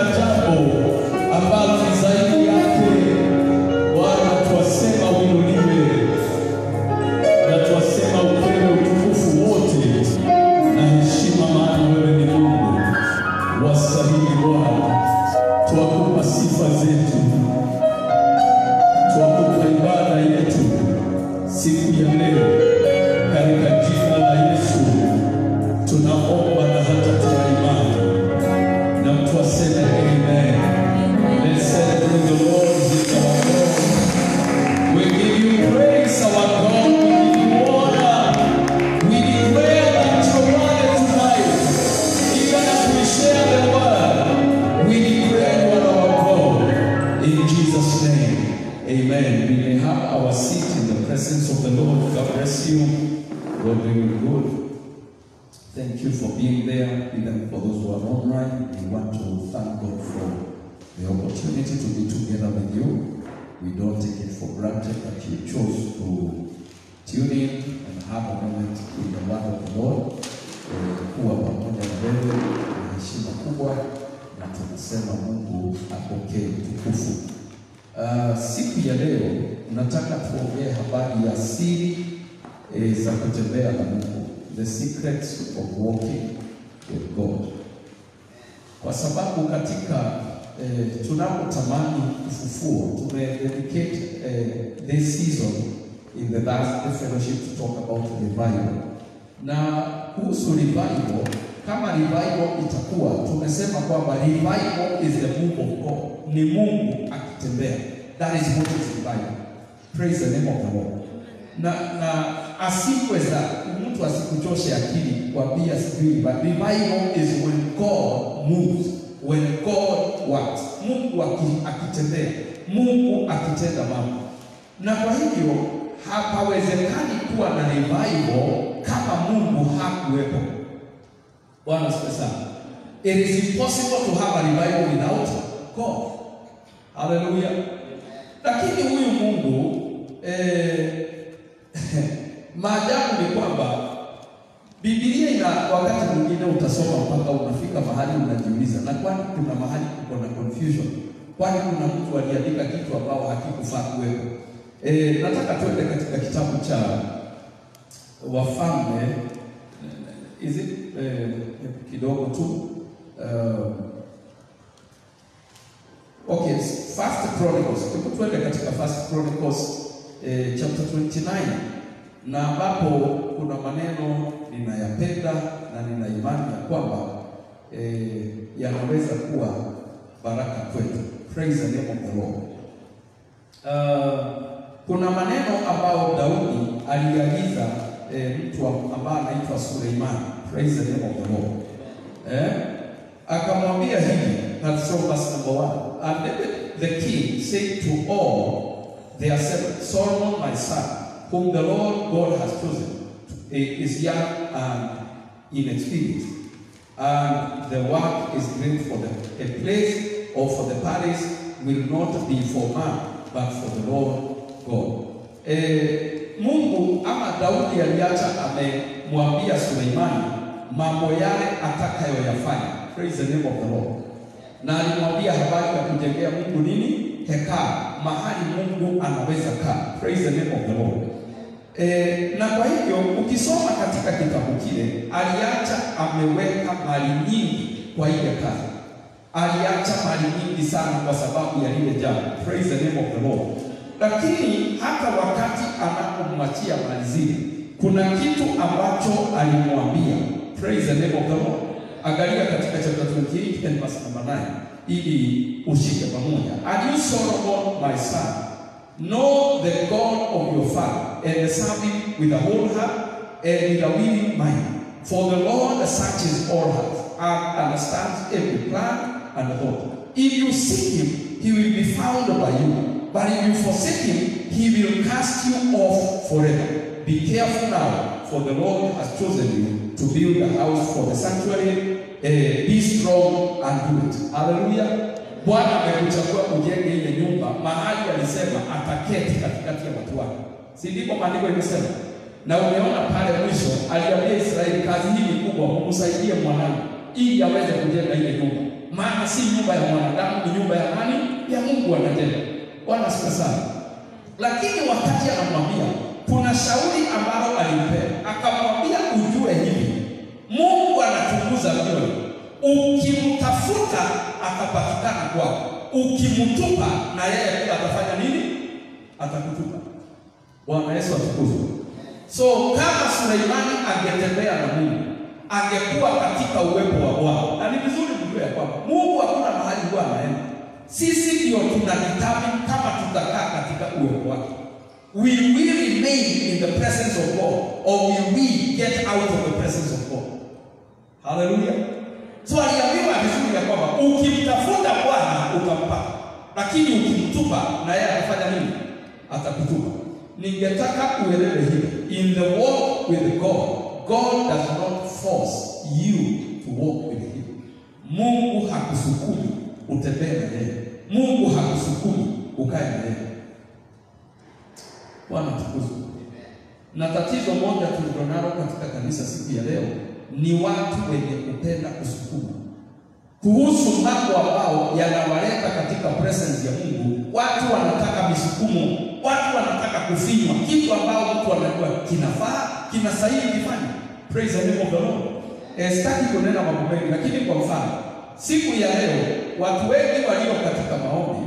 jambo ambalo ni zaidi yake. Bwana, twasema uinuliwe na twasema upewe utukufu wote na heshima, maana wewe ni Mungu wastahili. Bwana, twakupa sifa zetu, twakupa ibada yetu siku ya leo, katika jina la Yesu tunaomba na hata tuna imani, na mtu aseme amen. Let's celebrate the Lord with our God. We give you praise, our God. We give you honor. We declare that your word tonight, even as we share the word, we declare you are our God. In Jesus' name, amen. We may have our seat in the presence of the Lord. God bless you. God be good. Thank you for being there, even for those who are online. We want to thank God for the opportunity to be together with you. We don't take it for granted that you chose to tune in and have a moment in the word of the Lord. Eh, Kuwa pamoja na wewe ni heshima kubwa, na tunasema Mungu apokee utukufu. Uh, siku ya leo nataka tuongee habari ya siri eh, za kutembea na Mungu, the secrets of walking with God, kwa sababu katika eh, tunapotamani ufufuo tumededicate eh, this season in the Thursday fellowship to talk about revival, na kuhusu revival, kama revival itakuwa, tumesema kwamba revival is the move of God, ni Mungu akitembea. That is what is revival. Praise the name of the Lord. Na na asipweza mtu asikuchoshe akili kwambia sijui, but revival is when God moves, when God works, Mungu aki- akitembea, Mungu akitenda mambo. Na kwa hivyo hapawezekani kuwa na revival kama Mungu hakuwepo. Bwana asifiwe sana. It is impossible to have a revival without God. Hallelujah. Lakini huyu Mungu eh, maajabu ni kwamba Biblia ina wakati mwingine utasoma mpaka unafika mahali unajiuliza, na kwani kuna mahali kuko na confusion? Kwani kuna mtu aliandika kitu ambao hakikufaa kuwepo? Eh, nataka tuende katika kitabu cha Wafalme is it eh, kidogo tu uh, Okay, First Chronicles. Hebu tuende katika First Chronicles eh, chapter 29 na ambapo kuna maneno ninayapenda na nina imani ya kwamba eh, yanaweza kuwa baraka kwetu. Praise the name of the Lord. Uh, kuna maneno ambao Daudi aliagiza eh, mtu ambaye anaitwa Suleimani. Praise the name of the Lord. Eh? Akamwambia hivi, that's from verse number one. And David the king said to all their servants, Solomon my son, whom the Lord God has chosen, is young and inexperienced, and the work is great for them. A place or for the palace will not be for man, but for the Lord God. Eh, Mungu ama Daudi aliacha amemwambia Suleimani mambo yale atakayoyafanya. Praise the name of the Lord. Na alimwambia habari ya kujengea Mungu nini? Hekalu, mahali Mungu anaweza kaa. Praise the name of the Lord. E, na kwa hivyo ukisoma katika kitabu kile aliacha ameweka mali nyingi kwa ile kazi. Aliacha mali nyingi sana kwa sababu ya lile jambo. Praise the name of the Lord. Lakini hata wakati anapomwachia mali zile, kuna kitu ambacho alimwambia. Praise the name of the Lord. Angalia katika chapter 28 and verse number 9 ili ushike pamoja. And you Solomon my son, know the God of your father and serve him with a whole heart and with a willing mind. For the Lord searches all hearts and understands every plan and thought. If you seek him, he will be found by you. But if you forsake him, he will cast you off forever. Be careful now, for the Lord has chosen you to build a house for the sanctuary. Eh, be strong and do it. Hallelujah. Bwana amekuchagua ujenge ile nyumba mahali alisema ataketi katikati ya watu wake, si ndivyo maandiko imesema? Na umeona pale mwisho aliambia Israeli, kazi hii ni kubwa, mumsaidie mwanangu ili aweze kujenga ile nyumba. maana si nyumba ya mwanadamu, ni nyumba ya nani? Ya Mungu anajenga. Bwana sifa sana. Lakini wakati anamwambia, kuna shauri ambalo alimpea, akamwambia ujue hivi, Mungu anachunguza mioyo. Ukimtafuta atapatikana kwako, ukimtupa na yeye pia atafanya nini? Atakutupa. Bwana Yesu atukuzwe. So kama Suleimani angetembea na Mungu, angekuwa katika uwepo wa Bwana. Na ni vizuri mjue ya kwamba Mungu hakuna mahali huwa anaenda. Sisi ndio tunaditami kama tutakaa katika uwepo wake. Will we remain in the presence of God or will we get out of the presence of God? Haleluya. So aliambiwa vizuri ya kwamba ukimtafuta Bwana utampata, lakini ukimtupa na yeye atafanya nini? Atakutupa. Ningetaka uelewe hivi, in the walk with God, God does not force you to walk with him. Mungu hakusukumi utembee na yeye. Mungu hakusukumi ukae na yeye. Bwana tukuzwe. Na tatizo moja tulilonalo katika kanisa siku ya leo ni watu wenye kupenda kusukuma kuhusu mambo ambao yanawaleta katika presence ya Mungu. Watu wanataka misukumo, watu wanataka kufinywa, kitu ambao mtu anajua kinafaa, kinastahili kifanye. Praise the name of the Lord. Eh, sitaki kunena mambo mengi, lakini kwa mfano siku ya leo watu wengi walio katika maombi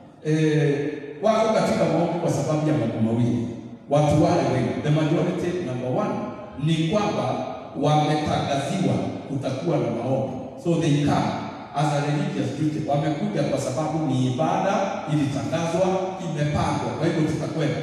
eh, wako katika maombi kwa sababu ya mambo mawili. Watu wale wengi, the majority number one ni kwamba wametangaziwa kutakuwa na maombi, so they come as a religious duty. Wamekuja kwa sababu ni ibada ilitangazwa, imepangwa, kwa hivyo tutakwenda.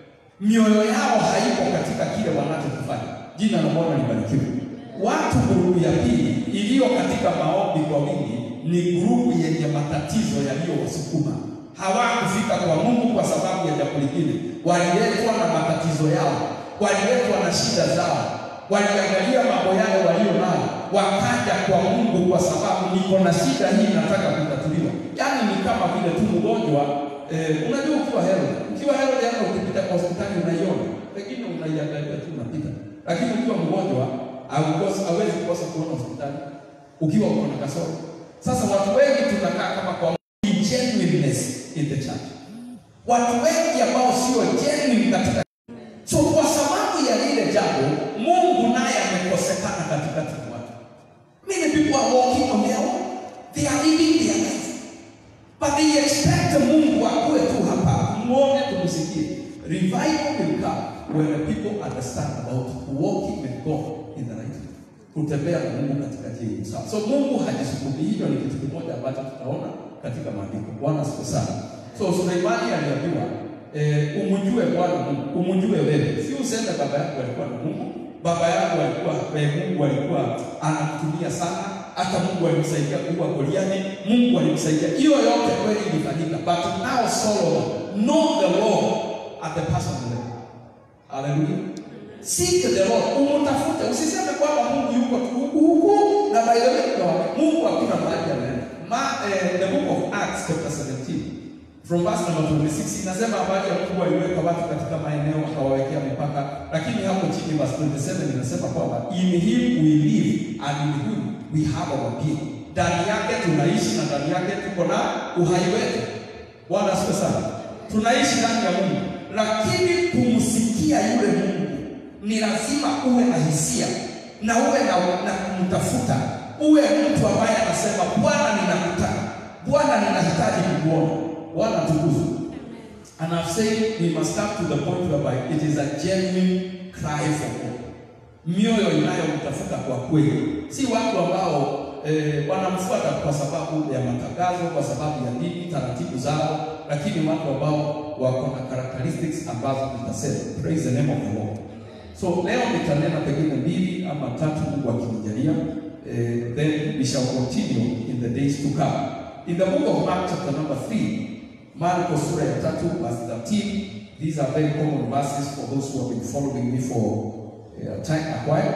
Mioyo yao haipo katika kile wanachokifanya. Jina la Bwana libarikiwe. Watu grupu ya pili iliyo katika maombi kwa wingi ni grupu yenye matatizo yaliyowasukuma. Hawakufika kwa Mungu kwa sababu ya jambo lingine, waliletwa na matatizo yao, waliletwa na shida zao, waliangalia mambo yale walio nayo, wakaja kwa Mungu kwa sababu niko na shida hii, nataka kutatuliwa. Yaani ni kama vile tu mgonjwa eh, unajua ukiwa Herod, ukiwa Herod hata ukipita kwa hospitali unaiona, pengine unaiangalia tu unapita, lakini ukiwa mgonjwa haukosi hawezi kukosa kuona hospitali ukiwa uko na kasoro. Sasa watu wengi tunakaa kama kwa genuineness in the church, watu wengi ambao sio genuine katika so, kwa sababu ya lile jambo Mungu naye amekosekana katikati ya watu. Many people are walking on their own, they are living their life but they expect Mungu akuwe tu hapa, muone tumsikie. Revival will come when the people understand about walking with God in the right way, kutembea na Mungu katika njia sawa. So Mungu hajisukumi. Hiyo ni kitu kimoja ambacho tutaona katika maandiko. Bwana siku sana. So Suleimani aliambiwa eh, umjue Bwana Mungu, umjue wewe, si useme baba yako alikuwa na Mungu. Baba yako alikuwa eh, Mungu alikuwa anakutumia sana, hata Mungu alimsaidia kuua Goliathi, Mungu alimsaidia. Hiyo yote kweli ilifanyika, but now Solomon know the Lord at the personal level. Hallelujah. Seek the Lord, umtafute. Usiseme kwamba Mungu yuko tu huku huku na by the way no, Mungu hakuna mahali anaenda. Ma, eh, the book of Acts chapter 17 from verse number 26 inasema habari ya Mungu aliweka watu katika maeneo akawawekea mipaka, lakini hapo chini verse 27 inasema kwamba in him we live and in him we have our being. Ndani yake tunaishi na ndani yake tuko na uhai wetu. Bwana asifiwe sana. Tunaishi ndani ya Mungu, lakini kumsikia yule Mungu ni lazima uwe na hisia na uwe na, na kumtafuta, uwe mtu ambaye anasema Bwana, ninakutaka Bwana, ninahitaji kukuona. Bwana tukuzwe. And I've said we must come to the point whereby it is a genuine cry for God, mioyo inayomtafuta kwa kweli, si watu ambao eh, wanamfuata kwa sababu ya matangazo, kwa sababu ya dini, taratibu zao, lakini watu ambao wako na characteristics ambazo tutasema. Praise the name of the Lord. So leo nitanena pengine mbili ama tatu, Mungu akinijalia, eh, then we shall continue in the days to come. In the book of Mark chapter number 3, Marko sura ya tatu verse 13. These are very common verses for those who have been following me for uh, time a while.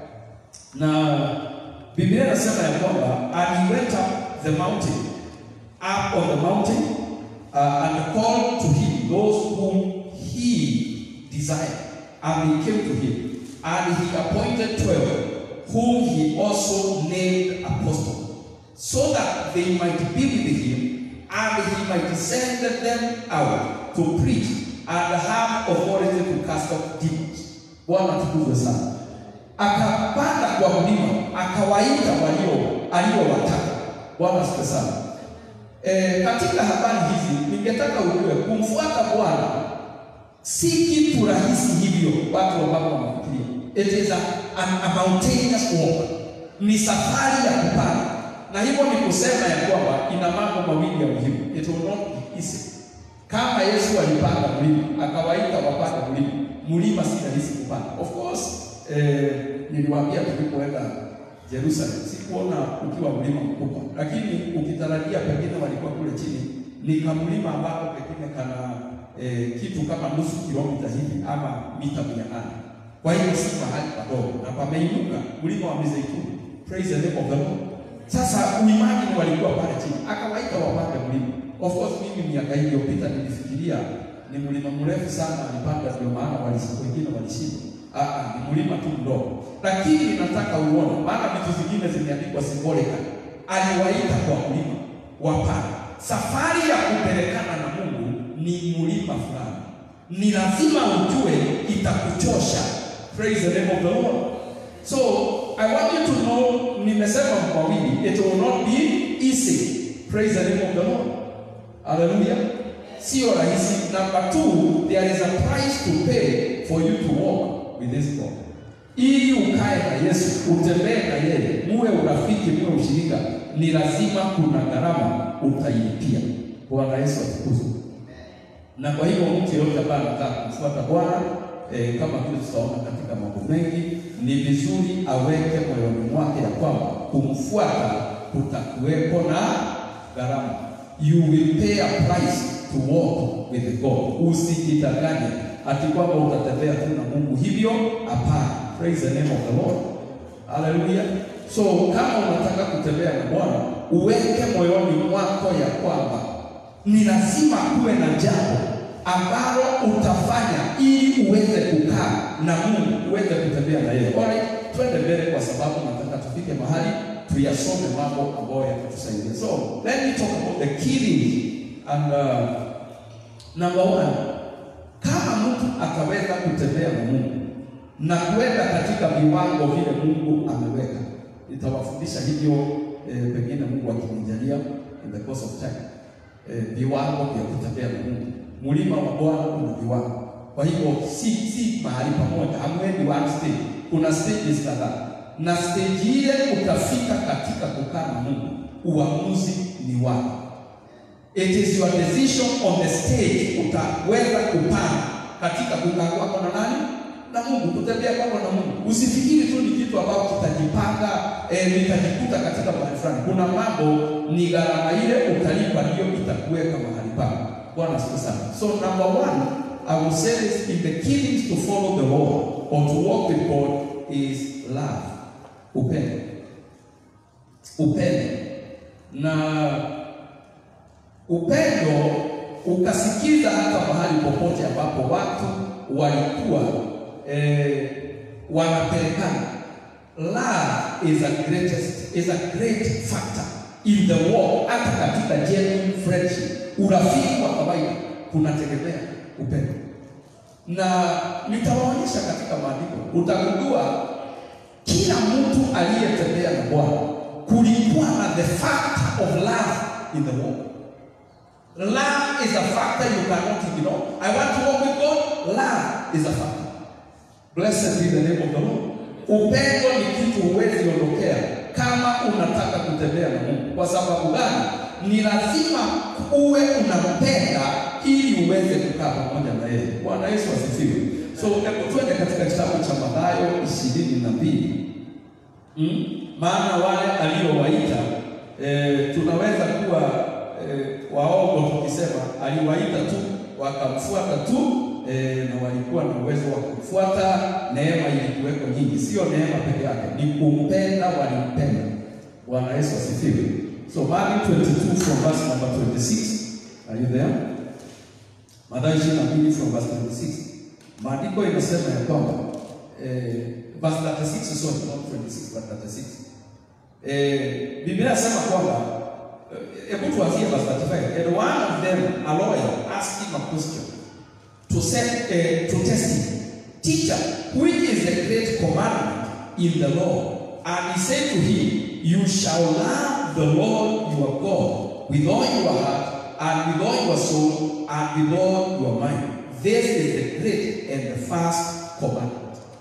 Na Biblia inasema ya kwamba and he went up the mountain, up on the mountain uh, and called to him those whom he desired and they came to him. And he appointed twelve, whom he also named apostles. so that they might be with him, and he might send them out to preach and have authority to cast out demons. Bwana tukuzwe sana. Akapanda kwa mlima, akawaita walio aliowataka. Bwana asifiwe sana. E, katika habari hizi ningetaka ujue kumfuata Bwana si kitu rahisi hivyo watu ambao wanafikiria. It is a, an, a mountainous walk, ni safari ya kupanda, na hivyo ni kusema ya kwamba ina mambo mawili ya muhimu. It will not be easy. Kama Yesu alipanda mlima akawaita wapande mlima, mlima si rahisi kupanda. Of course eh, niliwaambia tulipoenda Jerusalem, sikuona ukiwa mlima mkubwa, lakini ukitarajia pengine walikuwa kule chini, ni kamlima ambapo pengine kana eh, kitu kama nusu kilomita hivi ama mita mia nane. Kwa hiyo si mahali padogo na pameinuka, mlima wa Mizeituni. Praise the name of the Lord. Sasa uimagine walikuwa pale chini, akawaita wapande mlima. Of course mimi miaka hii iliyopita nilifikiria ni mlima mrefu sana alipanda, ndio maana walishinda, wengine walishindwa. Ah, ah, ni mlima tu mdogo, lakini nataka uone, maana vitu zingine zimeandikwa symbolically. Aliwaita kwa mlima wapande. Safari ya kupelekana na Mungu ni mlima fulani, ni lazima ujue itakuchosha. Praise the name of the Lord. So I want you to know, nimesema kwa wili, it will not be easy. Praise the name of the Lord. Hallelujah. Sio rahisi. Number two, there is a price to pay for you to walk with this God. Ili ukae na Yesu, utembee na yeye, muwe urafiki, muwe ushirika, ni lazima kuna gharama utailipia. Bwana Yesu atukuzwe. Na kwa hivyo mtu yeyote ambaye anataka kumfuata Bwana eh, kama vile tutaona katika mambo mengi, ni vizuri aweke moyoni mwake ya kwamba kumfuata kutakuwepo na gharama. You will pay a price to walk with God. Usijidanganye ati kwamba utatembea tu na Mungu hivyo, hapana. Praise the name of the Lord. Hallelujah. So kama unataka kutembea na Bwana, uweke moyoni mwako ya kwamba ni lazima kuwe na jambo ambalo utafanya ili uweze kukaa na Mungu, uweze kutembea na yeye. Alright, twende mbele kwa sababu nataka tufike mahali tuyasome mambo ambayo yatatusaidia. So, let me talk about the key things. And uh, number one, kama mtu ataweza kutembea na Mungu na kwenda katika viwango vile Mungu ameweka, nitawafundisha hivyo eh, pengine Mungu akinijalia in the course of time eh, viwango vya kutembea na Mungu. Mlima wa Bwana una viwango, kwa hivyo si si mahali pamoja, hamwendi one stage, kuna stages kadhaa, na stage ile utafika katika kukaa na Mungu, uamuzi ni wako. It is your decision on the stage, utaweza kupanda katika kukaa kwako na nani na Mungu, kutembea kwako na Mungu. Usifikiri tu ni kitu ambacho kitajipanga eh, nitajikuta katika mahali fulani. Kuna mambo ni gharama ile utalipa, ndio itakuweka mahali pako. Bwana asifiwe sana. So number one, I will say this in the key to follow the Lord or to walk with God is love, upendo, upendo na upendo ukasikiza hata mahali popote ambapo watu walikuwa eh, wanapelekana. Love is a greatest, is a great factor in the walk, hata katika genuine friendship, urafiki wa kawaida kunategemea upendo, na nitawaonyesha katika maandiko, utagundua kila mtu aliyetembea na Bwana kulikuwa na the factor of love in the walk. Love is a factor you cannot ignore. I want to walk with God. Love is a factor. Blessed be the name of the Lord. Upendo ni kitu huwezi ondokea kama unataka kutembea na Mungu. Kwa sababu gani? Ni lazima uwe unampenda ili uweze kukaa pamoja na yeye. Bwana Yesu asifiwe. So hebu twende katika kitabu cha Mathayo ishirini na mbili. Mm? Maana wale aliowaita eh, tunaweza kuwa eh, waongo tukisema aliwaita tu wakamfuata tu eh, na walikuwa na uwezo wa kumfuata. Neema ilikuweko nyingi, sio neema peke yake, ni kumpenda, walimpenda. Bwana Yesu asifiwe. So Matthew 22 from verse number 26. Are you there? Mathayo 22 from verse 26. Maandiko inasema ya kwamba eh, verse 36 sorry, not 26 but 36. Eh, Biblia inasema kwamba eh, hebu tuanzie verse 35. And one of them, a lawyer, asked him a question to set uh, to test him. Teacher, which is the great commandment in the law? And he said to him, You shall love the Lord your God with all your heart and with all your soul and with all your mind. This is the great and the first commandment.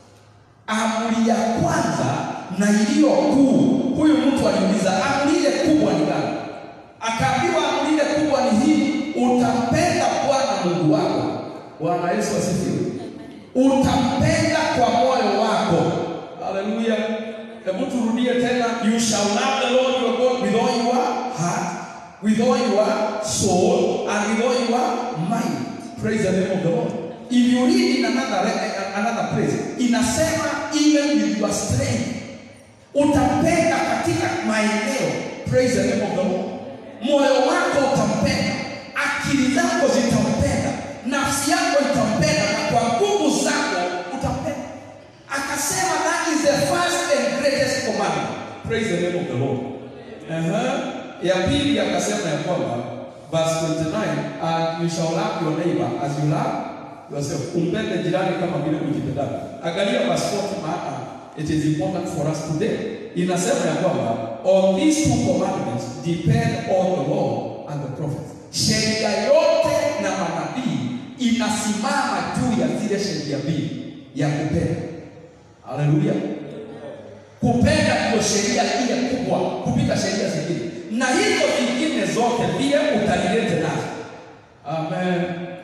Amri ya kwanza na iliyo kuu. Huyu mtu aliuliza, amri ile kubwa ni gani? Akaambiwa amri ile kubwa ni hii, utampenda Bwana Mungu wako. Bwana Yesu asifiwe. Utampenda kwa moyo wako. Haleluya. Hebu turudie tena, you shall love the Lord your God with all your heart, with all your soul, and with all your mind. Praise the name of the Lord. If you read in another, another place, inasema even with your strength. Utampenda katika maeneo. Praise the name of the Lord. Moyo wako utampenda, akili zako zitampenda, nafsi yako itampenda, na kwa nguvu zako utampenda. Akasema that is the first and greatest commandment. Praise the name of the Lord. Uh-huh. Ya pili akasema ya kwamba verse 29 and you shall love your neighbor as you love yourself. Umpende jirani kama vile ujipendavyo. Angalia verse 40 maana it is important for us today. Inasema ya kwamba on these two commandments depend all the law and the prophets. Sheria yote na manabii inasimama juu ya zile sheria mbili ya kupenda. Haleluya. Kupenda ndio sheria ile kubwa kupita sheria zingine, na hizo zingine zote vile utalilete nazo. Amen.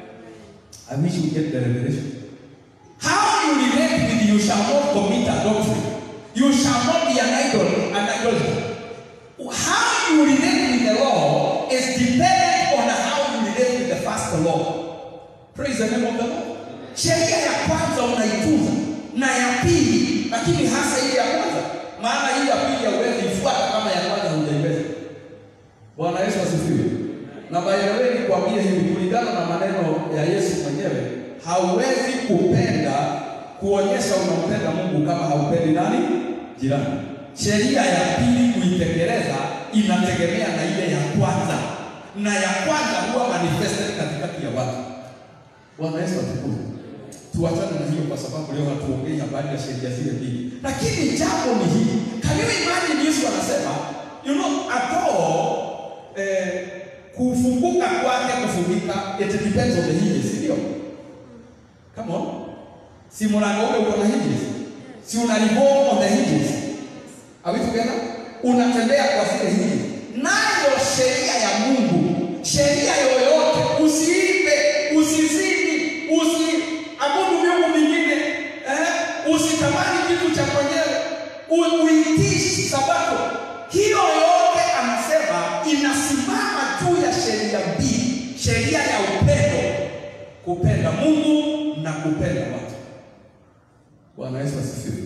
I wish you get the revelation. How you relate with you shall not commit adultery. You shall not be an idol, an idolater. How you relate with the law is dependent on how you relate with the first law. Praise the name of the Lord. Sheria ya kwanza unaitunza na ya pili, lakini hasa ile ya kwanza, maana hii ya pili hauwezi ifuata kama ya kwanza hujaiweza. Bwana Yesu asifiwe. Na by the way, nikwambie hivi, kulingana na maneno ya Yesu mwenyewe, hauwezi kupenda kuonyesha unampenda Mungu kama haupendi nani? Jirani. Sheria ya pili kuitekeleza inategemea na ile ya kwanza, na ya kwanza huwa manifested katikati ya watu. Bwana Yesu atukuzwe. Tuachane na hiyo kwa sababu leo hatuongei habari ya sheria zile mbili, lakini jambo ni hili. Can you imagine Yesu anasema you know at all eh, kufunguka kwake kufungika it depends on the hinges, si ndio? Come on. Si mlango ule uko na hinges. Si una revolve on the hinges. Are we together? Unatembea kwa zile hinges. Nayo sheria ya Mungu, sheria yoyote, usiibe, usizini, usiabudu miungu mingine, eh? usitamani kitu cha mwenyewe, u- uitii sabato. Hiyo yote anasema inasimama juu ya sheria mbili, sheria ya upendo, kupenda Mungu na kupenda watu. Bwana Yesu asifiwe.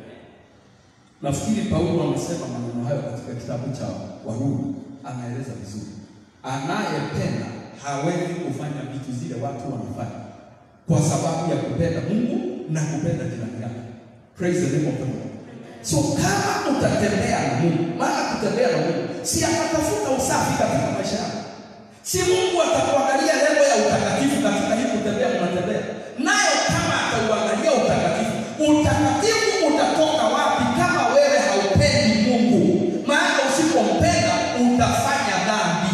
Nafikiri Paulo amesema maneno hayo katika kitabu cha Warumi, anaeleza vizuri. Anayependa hawezi kufanya vitu zile watu wanafanya kwa sababu ya kupenda Mungu na kupenda jirani yake. Praise the name of the Lord. So kama utatembea na Mungu, maana kutembea na Mungu si atatafuta usafi katika maisha yako, si Mungu atakuangalia level ya utakatifu katika hii kutembea unatembea nayo. Kama atauangalia utakatifu, utakatifu utatoka wapi kama wewe haupendi Mungu? Maana usipompenda utafanya dhambi.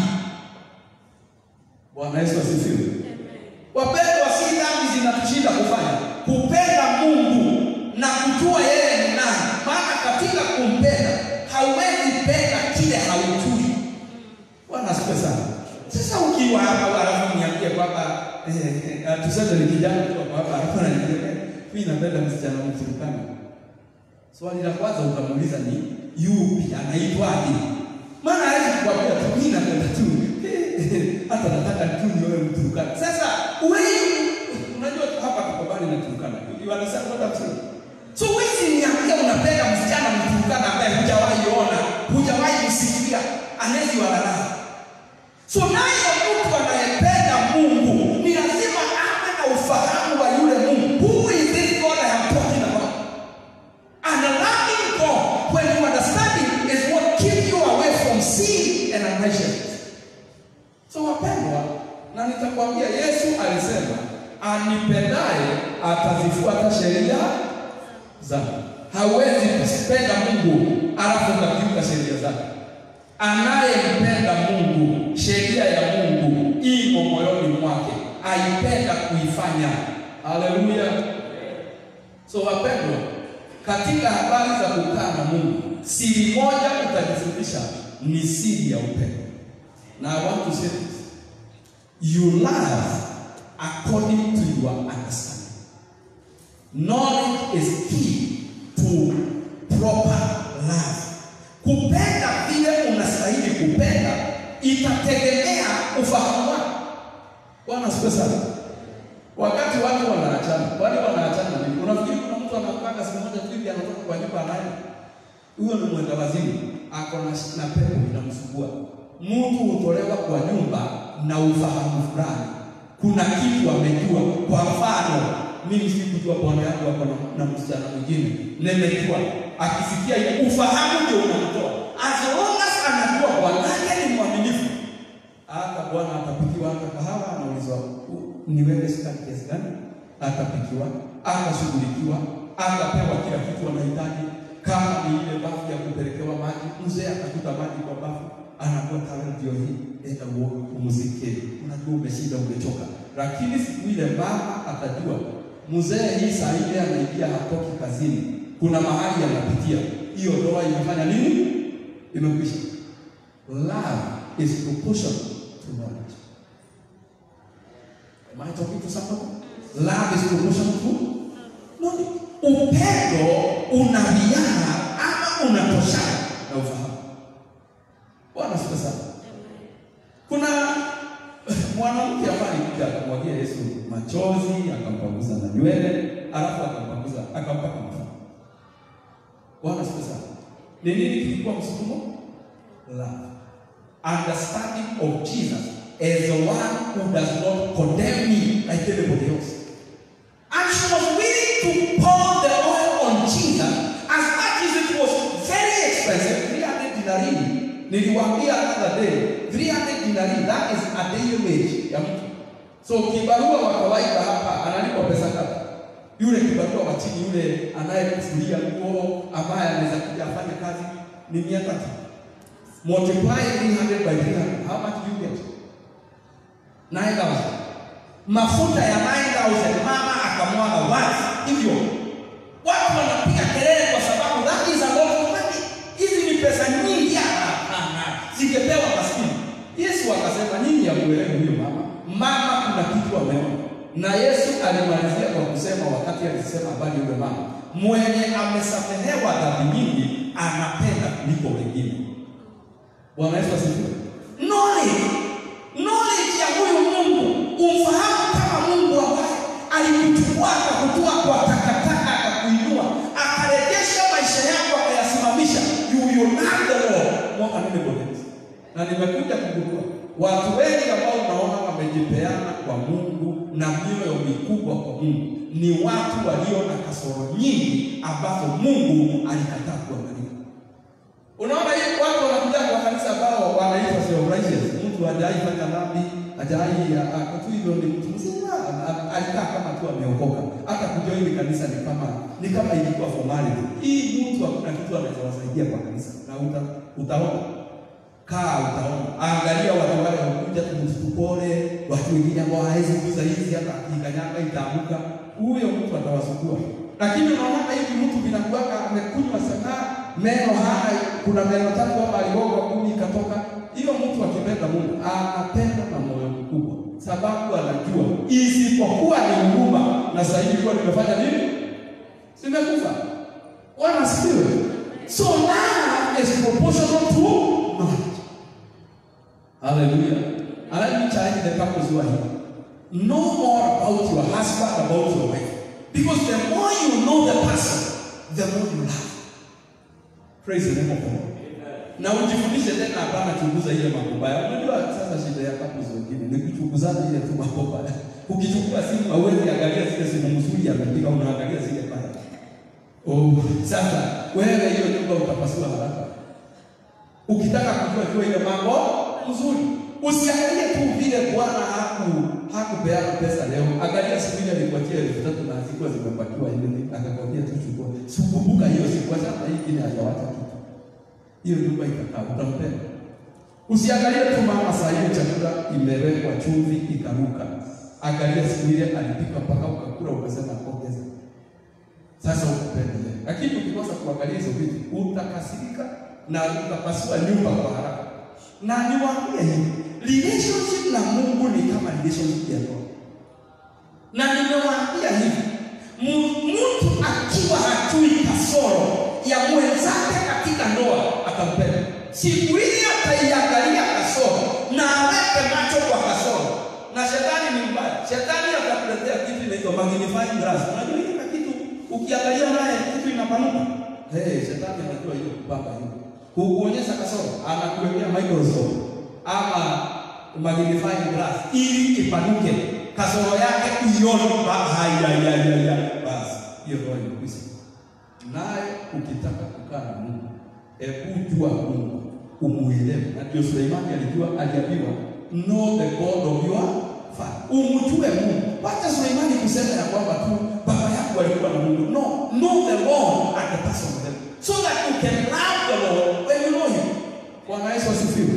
Bwana Yesu asifiwe. Wapendwa, si dhambi zinatushinda kufanya, kupenda Mungu na kujua yeye ni nani. Maana katika kumpenda hauwezi penda kile haujui. Bwana asifiwe sana. Sasa ukiwa hapa halafu niambie kwamba eh, eh, tuseme ni kijana tu hapa hapa halafu ananiambia eh, mimi napenda msichana Mturkana. Swali la kwanza utamuuliza ni yupi, anaitwaje? Maana hawezi kukwambia tu mimi napenda tu hata nataka tu niwe Mturkana. Sasa wewe unajua hapa tuko bali na Turkana. You understand what I'm saying? So wewe niambia unapenda msichana Mturkana ambaye hujawahi ona, hujawahi kusikia, anezi walala. So naye mtu anayependa Mungu ni lazima awe na ufahamu wa yule Mungu. Who is this God I am talking about? And loving God, when you understand it, is what alisema anipendaye atazifuata sheria zangu. Hawezi kumpenda Mungu alafu ukakiuka sheria zake. Anayempenda Mungu, sheria ya Mungu imo moyoni mwake, aipenda kuifanya. Haleluya! So wapendwa, katika habari za kukaa na Mungu, siri moja utajifundisha ni siri ya upendo. Na I want to say this. You love according to your understanding. Knowledge is key to proper love. Kupenda vile unastahili kupenda itategemea ufahamu wako. Bwana asifiwe sana. Wakati watu wanaachana, wale wanaachana nini? Unafikiri kuna mtu anapanga siku moja tu hivi anatoka kwa nyumba anaye? Huyo ni mwenda wazimu, ako na na pepo inamsumbua. Mtu hutolewa kwa nyumba na ufahamu fulani. Kuna kitu amejua. Kwa mfano, mimi sikujua bwana yangu ako na, na msichana mwingine. Nimejua akisikia ile ufahamu ndio unamtoa. As long as anajua bwana yake ni mwaminifu. Hata bwana atapikiwa hata kahawa anaulizwa niweke sukari kiasi gani? Atapikiwa, atashughulikiwa, atapewa kila kitu anahitaji. Kama ni ile bafu ya kupelekewa maji, mzee atakuta maji kwa bafu, anakuwa tayari ndio hii, enda uoge, umzike. Unajua umeshinda, umechoka. Lakini siku ile mama atajua mzee hii saa ile anaingia, hatoki kazini, kuna mahali anapitia, hiyo ndoa imefanya nini? Imekwisha. Love is proportional to knowledge. Am I talking to somebody? Love is proportional to knowledge. Upendo unawiana ama unatoshana na ufahamu. Bwana sifa sana. Kuna mwanamke ambaye alikuja akamwagia Yesu machozi, akampaguza na nywele, alafu akampaguza akampaka mafuta. Bwana sifa sana. Ni nini kilikuwa msukumo? Love. Understanding of Jesus as the one who does not condemn me like anybody else. And she was willing to pour the oil on Jesus as much as it was very expensive, 300 dinari. Niliwaambia other day, 300 dinari, that is a daily wage ya mtu. So kibarua wa kawaida hapa analipwa pesa ngapi? Yule kibarua wa chini, yule anayekufulia nguo, ambaye anaweza kuja afanye kazi ni mia tatu. Multiply 300 by 300, how much do you get? 9,000. Mafuta ya 9,000 mama akamwaga wazi hivyo. Watu wanapiga kelele kwa sababu that is a lot of money. Hizi ni pesa nyingi hapana. Zingepewa maskini. Yesu akasema nyinyi hamuelewi huyo mama. Mama kuna kitu ameona. Na Yesu alimalizia kwa kusema wakati alisema habari yule mama, mwenye amesamehewa dhambi nyingi anapenda kuliko wengine. Bwana Yesu asifiwe. Knowledge, knowledge ya huyu Mungu, umfahamu kama Mungu ambaye alikuchukua akakutoa kwa takataka akakuinua akarejesha maisha yako akayasimamisha. You will love the Lord more than anybody else. Na nimekuja kugundua watu wengi ambao unaona wamejipeana kwa Mungu na mioyo mikubwa kwa Mungu ni watu walio na kasoro nyingi ambazo Mungu alikataa kuangalia. Unaona hii watu wanakuja kwa kanisa ambao wanaitwa self righteous. Mtu hajai fanya dhambi, hajai akatu hivyo ni mtu mzima, alikaa kama tu ameokoka. Hata kujoin kanisa ni kama ni kama ilikuwa formality. Hii mtu hakuna kitu anaweza wasaidia kwa kanisa. Na uta, utaona kaa utaona. Angalia watu wale wakuja tumtupole, watu wengine ambao hawezi kuuza hizi hata akikanyaga itaanguka. Huyo mtu atawasukua. Lakini unaona hivi mtu binakuwaka amekunywa sana meno hana, kuna meno tatu hapa aligonga kumi ikatoka. Hiyo mtu akipenda Mungu anapenda na moyo mkubwa, sababu anajua isipokuwa ni huruma na sasa hivi kwa nimefanya nini? Simekufa. Bwana sifiwe. So love is proportional to knowledge. Hallelujah. And let me challenge the couples who are here. Know more about your husband, about your wife. Because the more you know the person, the more you love. Praise the name of the Lord. Na ujifundishe tena hapana chunguza ile mambo mabaya. Unajua sasa shida ya couples wengine ni kuchunguzana ile tu mambo mabaya. Ukichukua simu hauwezi angalia zile simu nzuri amepiga, unaangalia zile mbaya. Oh, sasa wewe hiyo nyumba utapasua haraka. Ukitaka kujua jua ile mambo nzuri. Usiangalie tu vile Bwana haku hakupeana pesa leo. Angalia siku ile alikuachia elfu tatu na zilikuwa zimepakiwa hivi, akakwambia tu chukua. Sikumbuka hiyo siku, kwa sababu hii ingine hajawacha kitu. Hiyo nyumba itakaa, utampenda. Usiangalie tu mama saa hiyo chakula imewekwa chumvi ikaruka. Angalia siku ile alipika mpaka ukakula ukasema ongeza. Sasa ukupenda yeye. Lakini ukikosa kuangalia hizo vitu, utakasirika na utapasua nyumba kwa haraka. Na niwaambie hivi, relationship na Mungu ni kama relationship ya ndoa. Na nimewaambia hivi, mu- mtu akiwa hajui kasoro ya mwenzake katika ndoa atampenda. Siku ile ataiangalia kasoro na aweke macho kwa kasoro. Na shetani ni mbaya. Shetani atakuletea kitu inaitwa magnifying glass. Unajua hiki kitu ukiangalia naye kitu inapanuka. Hey, shetani anajua hiyo mpaka hiyo. Kukuonyesha kasoro, anakuwekea microscope ama magnifying glass ili ipanuke kasoro yake uione ba- haya ya ya ya basi hiyo ndio imekwisha. Naye ukitaka kukaa na Mungu, hebu jua Mungu, umuelewe. Na ndio Suleimani alijua, aliambiwa know the God of your father, umjue Mungu. Wacha Suleimani kusema ya kwamba tu baba yako alikuwa na Mungu. No, know the Lord and the person of them, so that you can love the Lord when you know Him. Bwana Yesu asifiwe.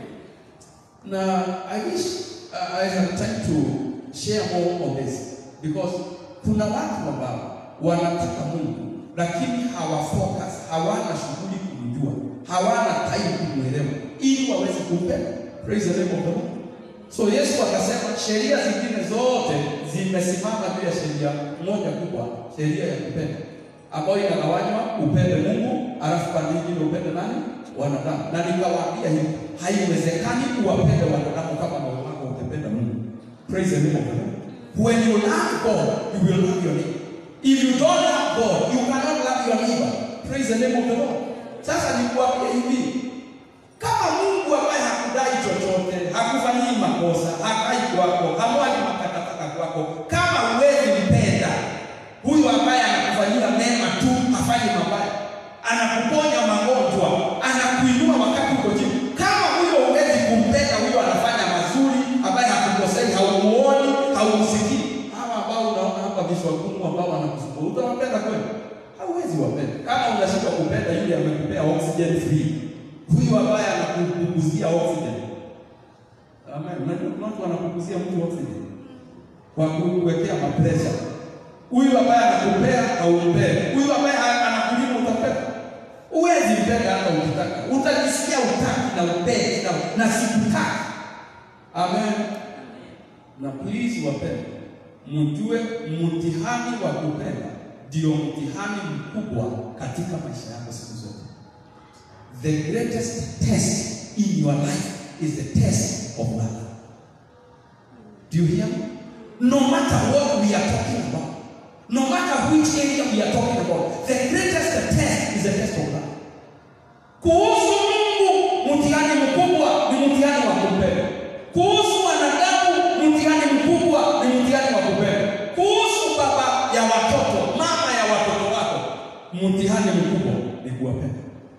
Na I wish uh, I have time to share more on this because kuna watu ambao wanataka Mungu lakini hawafocus, hawana shughuli kumjua, hawana time kumwelewa ili waweze kumpenda. Praise the name of the Lord. So Yesu akasema sheria zingine zote zimesimama juu ya sheria moja kubwa, sheria ya kupenda, ambayo inagawanywa upende Mungu, alafu pande nyingine upende nani? Wanadamu. Na nikawaambia hivi, haiwezekani kuwapenda wanadamu kama moyo wako utapenda Mungu. Praise the name of the Lord. When you love God, you will love your neighbor. If you don't love God, you cannot love your neighbor. Praise the name of the Lord. Sasa nikuambia hivi, kama Mungu ambaye hakudai chochote, hakufanyii makosa, hakai kwako, hamwagi matakataka kwako, kama huwezi mpenda huyu ambaye anakufanyia mema tu, hafanyi mabaya, anakuponya magonjwa, anakuinua wakati uko chini, kama huyo huwezi kumpenda huyo anafanya mazuri, ambaye hakukosei, haumuoni, haumsikii, hawa ambao unaona hapa vichwa gumu ambao wanakusumbua, utawapenda kweli? Hauwezi wapenda. Kama unashindwa kupenda yule amekupea oxygen free, huyu ambaye anakupunguzia oxygen. Amen. Unajua kuna watu wanakupunguzia mtu oxygen kwa kuwekea mapresha. Huyu ambaye anakupea haumpende, huyu ambaye anakulima utapenda. Huwezi mpenda hata ukitaka, utajisikia utaki na upendi na, na sikutaki. Amen. Na please wapende, mjue mtihani wa kupenda ndio mtihani mkubwa katika maisha yako siku zote. The greatest test in your life is the test of love. Do you hear me? No matter what we are talking about, no matter which area we are talking about, the greatest test is the test of love. Kuhusu Mungu, mtihani mkubwa ni mtihani wa kupenda. Kuhusu wanadamu, mtihani mkubwa ni mtihani wa kupenda. Kuhusu baba ya watoto, mama ya watoto wako, mtihani mkubwa ni kuwapenda.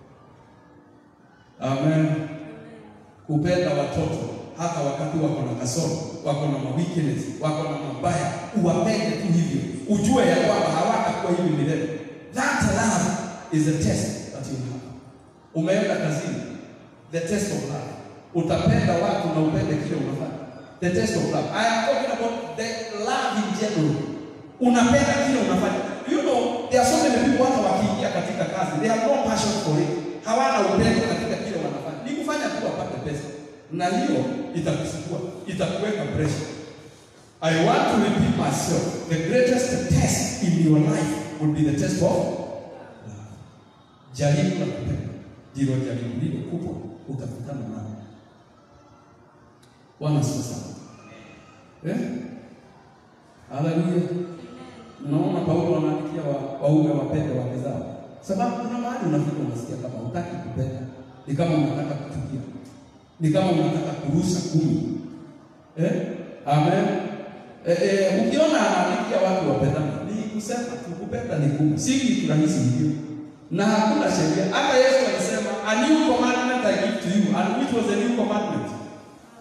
Amen. Kupenda watoto hata wakati wako na kasoro, wako na weakness, wako na mabaya, uwapende tu hivyo, ujue ya kwamba hawatakuwa hivi milele. That love is the test that you have. Umeenda kazini, the test of love. Utapenda watu na upende kile unafanya. The test of love. I am talking about the love in general. Unapenda kile unafanya. You know, there are so many people hata wakiingia katika kazi, they have no passion for it. Hawana upendo katika kile wanafanya. Ni kufanya tu wapate pesa. Na hiyo itakuchukua, itakuweka pressure. I want to repeat myself. The greatest test in your life would be the test of love. Jaribu la kupenda ndilo jaribu lile kubwa utakutana nalo. Bwana asifiwe sana. Eh? Haleluya. Unaona Paulo anaandikia wa- waume wapende wake zao. Sababu kuna mahali unafika unasikia kama hutaki kupenda. Ni kama unataka kuchukia. Ni kama unataka kurusha kumi. Eh? Amen. Eh, eh, ukiona anaandikia watu wapendane, ni kusema tu kupenda ni gumu. Si kitu rahisi hivyo. Na hakuna sheria. Hata Yesu alisema, a new commandment I give to you. And which was a new commandment?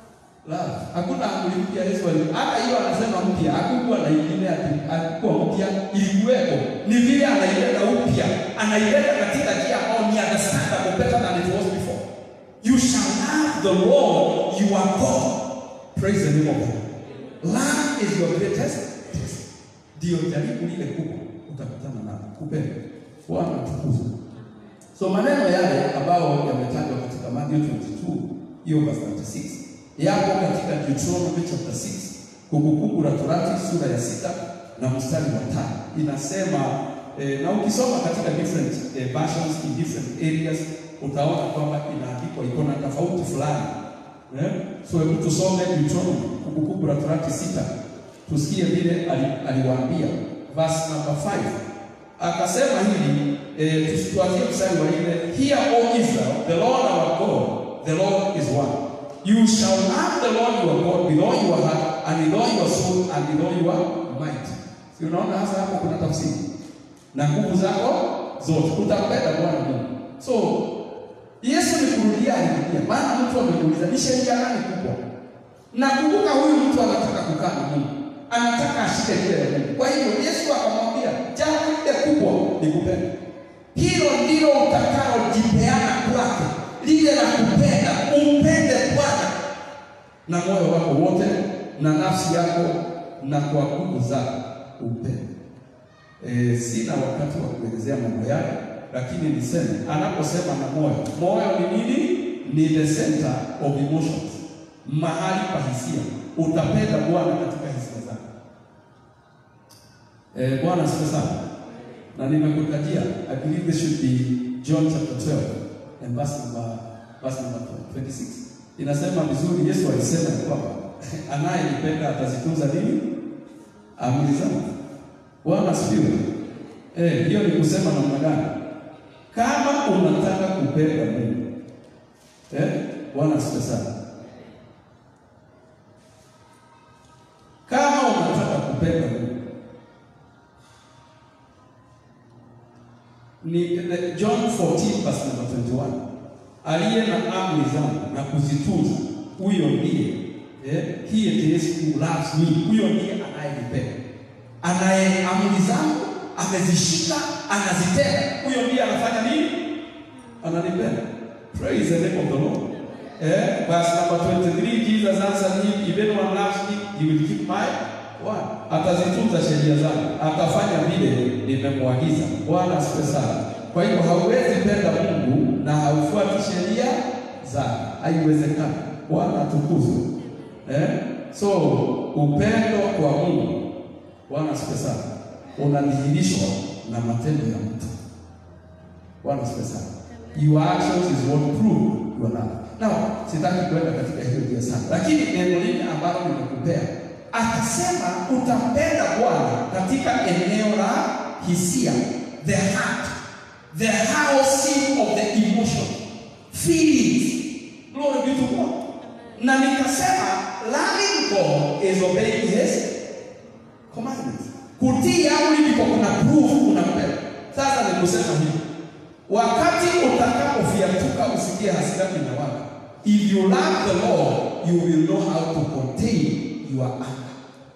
Love. Hakuna amri mpya Yesu ali. Hata hiyo anasema mpya, hakukuwa na ingine ati hakukuwa mpya, ilikuwepo. Ni vile anaileta upya, anaileta katika njia ambayo ni understandable better than it was before. You shall love the Lord your God. Praise the name of God. Love is your greatest test. Ndio jaribu lile kubwa utakutana nalo. Kupenda. Bwana tukuzwe. So maneno yale ambayo yametajwa katika Matthew 22 hiyo verse 36 yapo katika Deuteronomy chapter 6 Kumbukumbu la Torati sura ya sita na mstari wa tano inasema eh, na ukisoma katika different eh, versions in different areas utaona kwamba inaandikwa iko na tofauti fulani eh? So hebu tusome Deuteronomy Kumbukumbu la Torati sita tusikie vile ali- aliwaambia verse number 5 akasema hivi eh, tusituanzie mstari wa nne hear o israel the lord our god the lord is one you shall love the lord your god with all your heart and with all your soul and with all your might si unaona hasa hapo kuna tafsiri na nguvu zako zote utampenda bwana mungu so yesu ni kurudia alirudia maana mtu amekuuliza ni sheria gani kubwa na kumbuka huyu mtu anataka kukaa na mungu anataka ashike njia ya mungu kwa hivyo yesu akamwambia jambo lile kubwa ni kupenda hilo ndilo utakalojipeana kwake lile la kupenda umpende bwana na moyo wako wote na nafsi yako na kwa nguvu zako upende e, sina wakati wa kuelezea mambo yale lakini niseme anaposema na moyo moyo ni nini ni the center of emotions mahali pa hisia utapenda bwana katika hisia zako Eh, Bwana asifiwe sana. Na nimekutajia, I believe this should be John chapter 12 and verse number verse number 26. Inasema vizuri Yesu alisema ya kwamba anayenipenda atazitunza nini? Amri zangu. Bwana asifiwe. Eh, hiyo ni kusema namna gani? Kama unataka kupenda Mungu. Eh? Bwana asifiwe sana. Kama unataka kupenda Mungu ni the- John 14 verse number 21. Aliye na amri zangu na kuzitunza, huyo ndiye eh, he it is who loves me. Huyo ndiye anayenipenda, anaye amri zangu amezishika, anazitenda. Huyo ndiye anafanya nini? Ananipenda. Praise the name of the Lord. Eh, verse number 23, Jesus answered him, if anyone loves me, he will keep my word. Atazitunza sheria zangu, atafanya vile nimemwagiza. Bwana asifiwe sana. Kwa hivyo hauwezi penda Mungu na haufuati sheria zake, haiwezekani. Bwana atukuzwe. Eh? So upendo kwa Mungu, Bwana asifiwe sana, unadhihirishwa na matendo ya mtu. Bwana asifiwe sana. Your actions is what prove your love. Now, sitaki kwenda katika hiyo njia sana, lakini neno lile ambalo nimekupea, akasema utampenda Bwana katika eneo la hisia, the heart, the housing of the emotion, feelings. Glory be to God. Na nikasema loving God is obeying his commandments. Kutii amri ndipo kuna proof unampenda. Sasa nikusema hivi, wakati utakapofiatuka usikie hasira inawaka. If you love the Lord, you will know how to contain your anger.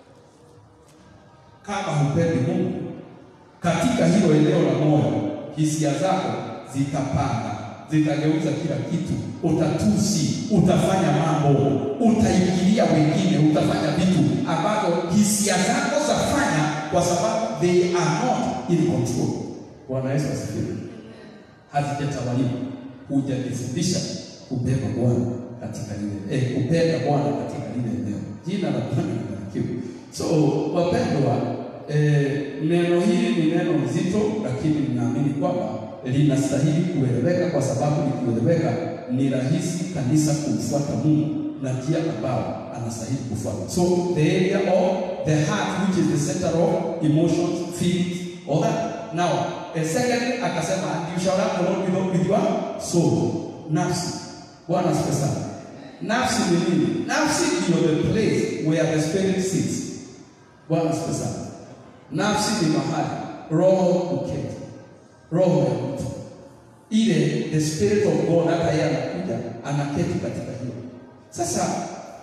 Kama hupendi Mungu, katika hilo eneo la moyo, hisia zako zitapanda, zitageuza kila kitu, utatusi, utafanya mambo, utaingilia wengine, utafanya vitu ambavyo hisia zako zafanya, kwa sababu they are not in control. Bwana Yesu asifiwe. Hazijatawaliwa, hujajifundisha kubeba Bwana katika lile eh, kupenda Bwana katika lile eneo. Jina la Bwana libarikiwe. So wapendwa, eh, neno hili ni neno nzito, lakini ninaamini kwamba linastahili kueleweka, kwa sababu likieleweka ni rahisi kanisa kumfuata Mungu na njia ambao anastahili kufuata. So the area of the heart which is the center of emotions, feelings, all that. Now, a second akasema you shall love the Lord with, with your soul, nafsi. Bwana asifiwe sana. Nafsi ni nini? Nafsi ndio the place where the spirit sits. Bwana asifiwe sana. Nafsi ni mahali roho uketi, roho ya mtu ile, the spirit of God, hata yeye anakuja anaketi katika hiyo. Sasa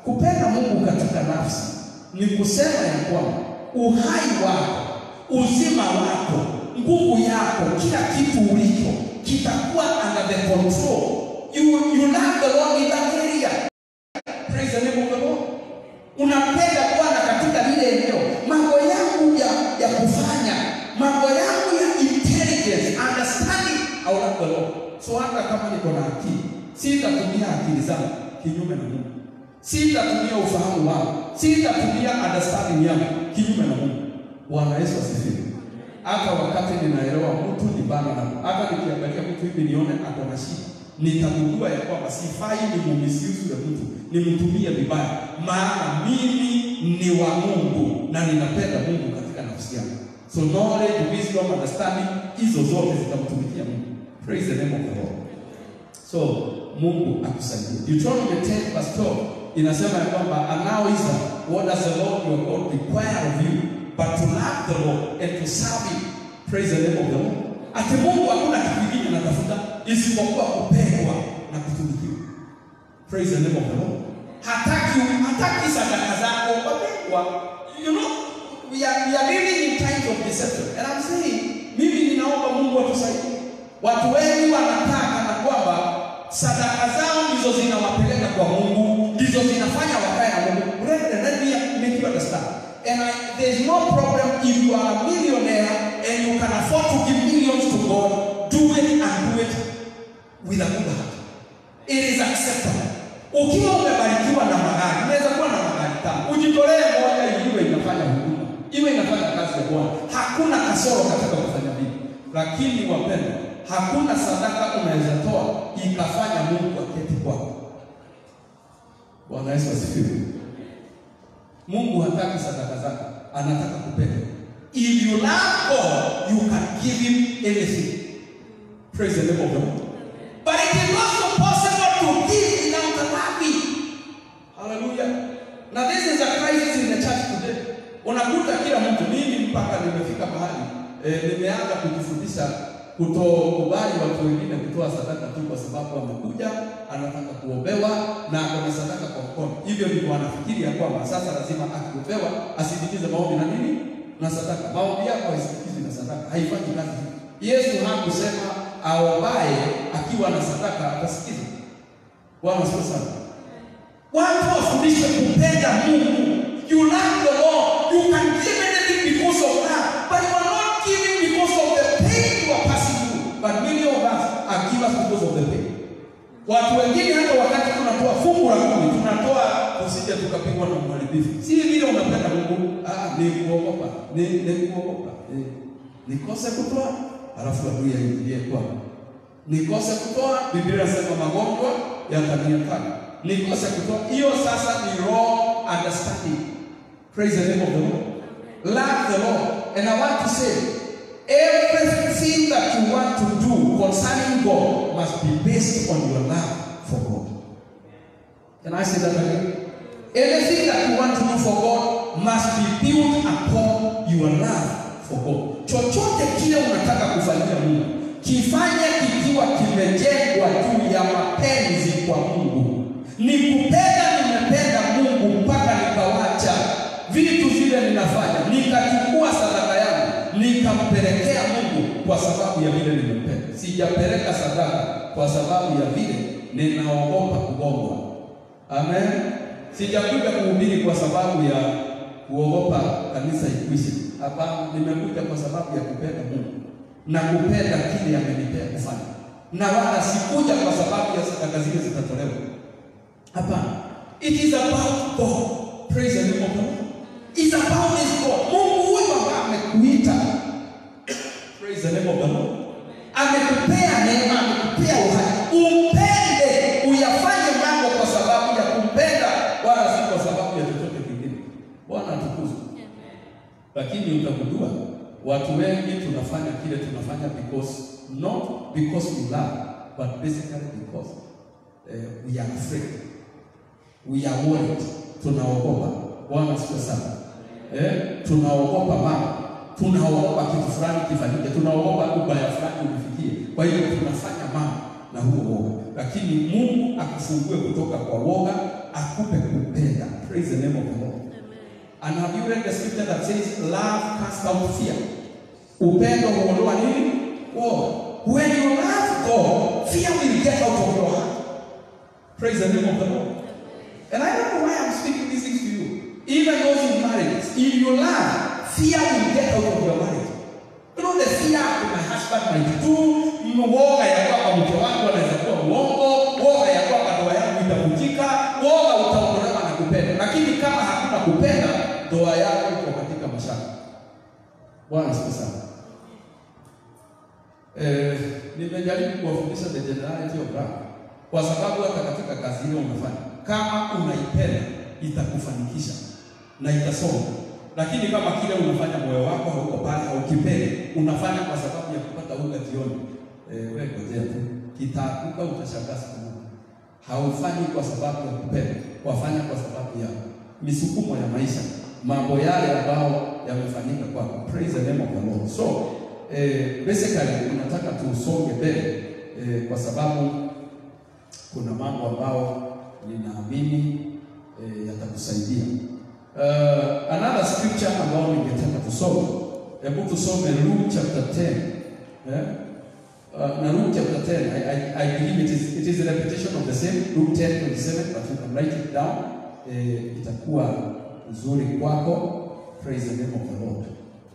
Kupenda Mungu katika nafsi ni kusema ya kwamba uhai wako, uzima wako, nguvu yako, kila kitu ulicho kitakuwa under the control. You, you love the Lord in that area. Praise the name of the Lord. Unampenda Bwana katika lile eneo. Mambo yangu ya, ya kufanya, mambo yangu ya intelligence, understanding, I will love the Lord. So hata kama niko na akili, sitatumia akili zangu kinyume na Mungu. Sitatumia ufahamu wangu, sitatumia understanding yangu kinyume na Mungu. Bwana Yesu asifiwe. Hata wakati ninaelewa mtu ni bana na hata nikiangalia mtu hivi nione ako na shida, nitagundua ya kwamba sifai ni mumisiusu ya mtu, nimtumie vibaya, maana mimi ni wa Mungu na ninapenda Mungu katika nafsi yangu. So knowledge, wisdom, understanding, hizo zote zitamtumikia Mungu. Praise the name of the Lord. So Mungu akusaidie. Deuteronomy 10 verse 12 inasema ya kwamba and now Israel, what does the Lord your God require of you but to love the Lord and to serve him. Praise the name of the Lord. Ati Mungu hakuna kitu kingine anatafuta isipokuwa kupendwa na kutumikiwa. Praise the name of the Lord. Hataki hataki sadaka zako wapendwa. You know, we are, we are living in times of deception. And I'm saying, mimi ninaomba Mungu atusaidie. Watu wengi wanataka na kwamba sadaka zao ndizo zinawapeleka kwa Mungu, ndizo zinafanya wakae na Mungu. Brethren, let me make you understand. And I, there's no problem if you are a millionaire and you can afford to give millions to God, do it and do it with a good heart. It is acceptable. Ukiwa umebarikiwa na magari, unaweza kuwa na magari tano, ujitolee moja iwe inafanya huduma, iwe inafanya kazi ya Bwana. Hakuna kasoro katika kufanya hivi, lakini wapendwa, hakuna sadaka unaweza toa ikafanya Mungu aketi kwako. Bwana Yesu asifiwe. Mungu hataki sadaka zako, anataka kupenda. If you love God, you can give him anything. Praise the name of the Lord. But it is also possible to give without loving. Hallelujah. Now this is a crisis in the church today. Unakuta kila mtu, mimi mpaka nimefika mahali eh, nimeanza kujifundisha kutokubali watu wengine kutoa sadaka tu kwa sababu amekuja anataka kuombewa na akona sadaka kwa mkono. Hivyo ndivyo anafikiri ya kwamba sasa lazima akikupewa asindikize maombi na nini na sadaka. Maombi yako haisindikizi na sadaka, haifanyi kazi. Yesu hakusema aombaye akiwa na sadaka atasikiza. Bwana asifiwe sana. Watu wafundishwe kupenda Mungu. You love the Lord. You can give anything because of love, but you are not giving because of the pain you are passing through. But many of us are givers because of the pain. Watu wengine hata wakati tunatoa fungu la kumi tunatoa tusije tukapigwa na uharibifu. Si vile unapenda Mungu, ah, ni kuogopa, ni ni kuogopa. Ni, nikose kutoa alafu adui aingilie kwangu. Nikose kutoa, Biblia inasema magonjwa yataniathiri. Nikose kutoa, hiyo sasa ni wrong understanding. Praise the name of the Lord. Love the Lord. And I want to say, everything that you want to do concerning God must be based on your love for God. Can I say that again? Anything that you want to do for God must be built upon your love for God. Chochote kile unataka kufanyia Mungu, kifanye kikiwa kimejengwa juu ya mapenzi kwa Mungu. Ni kupenda, nimependa Mungu mpaka nikawacha vitu vile ninafanya, nikachukua sadaka yangu nikampelekea Mungu kwa sababu ya vile nimependa. Sijapeleka sadaka kwa sababu ya vile ninaogopa kugongwa. Amen. Sijakuja kuhubiri kwa sababu ya kuogopa kanisa ikwishe. Hapana, nimekuja kwa sababu ya kupenda Mungu na kupenda kile amenipea kufanya, na wala sikuja kwa sababu ya sadaka zile zitatolewa. Hapana, it is about God. Praise the name of God. It's about this God. Mungu huyu ambaye amekuita. Praise the name of the Lord. Amekupea neema, amekupea uhai. Umpende, uyafanye mambo kwa sababu ya kumpenda, wala si kwa sababu ya chochote kingine. Bwana atukuzwe. Lakini utagundua watu wengi tunafanya kile tunafanya because not because we love but basically because uh, we are afraid we are worried tunaogopa bwana asifiwe sana eh, tunaogopa mama tunaogopa kitu fulani kifanyike tunaogopa ubaya fulani ulifikie kwa hiyo tunafanya mambo na huo woga lakini mungu akufungue kutoka kwa woga akupe kupenda the name of the Lord. And have you read the scripture that says love casts out fear? Upendo huondoa nini? Woga. When you love God, fear will get out of your heart. Praise the name of the Lord. And I don't know why I'm speaking these things to you. Even those in marriages, if you love, fear will get out of your marriage. You know the fear of my husband might do, woga ya kwamba mke wangu anaweza kuwa uongo, woga ya kwamba ndoa yangu itavunjika, woga utaondolewa na kupenda. Lakini kama hakuna kupenda, ndoa yako iko katika mashaka. Bwana asifiwe sana. Eh, nimejaribu kuwafundisha the generality of love kwa sababu hata katika kazi hiyo unafanya, kama unaipenda itakufanikisha na itasonga. Lakini kama kile unafanya moyo wako hauko pale, haukipendi, unafanya kwa sababu ya kupata unga jioni, eh, wewe ngojea tu, kitaanguka, utashangaa siku moja. Haufanyi kwa sababu ya kupenda, wafanya kwa sababu ya misukumo ya maisha, mambo yale ambayo yamefanyika kwako. Praise the name of the Lord. So eh, basically unataka tusonge mbele eh, kwa sababu kuna mambo ambayo ninaamini eh, yatakusaidia. Uh, another scripture ambayo ningetaka tusome, hebu tusome Luke chapter 10 eh? Uh, na Luke chapter 10 I, I, I believe it is, it is a repetition of the same Luke 10 27 but you can write it down eh, itakuwa nzuri kwako. Praise the name of the Lord.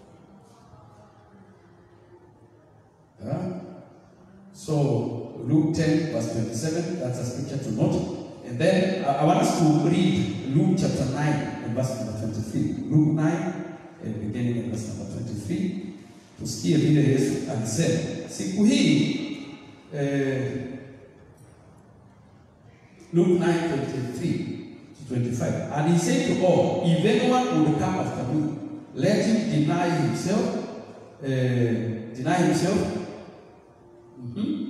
Yeah? So Luke 10 verse 27, that's a scripture to note. And then uh, I want us to read Luke chapter 9 and verse number 23. Luke 9 and beginning in verse number 23. Tusikie vile Yesu alisema siku hii eh, Luke 9 23 to 25. And he said to all, if anyone would come after me, let him deny himself, eh, deny himself. Mhm.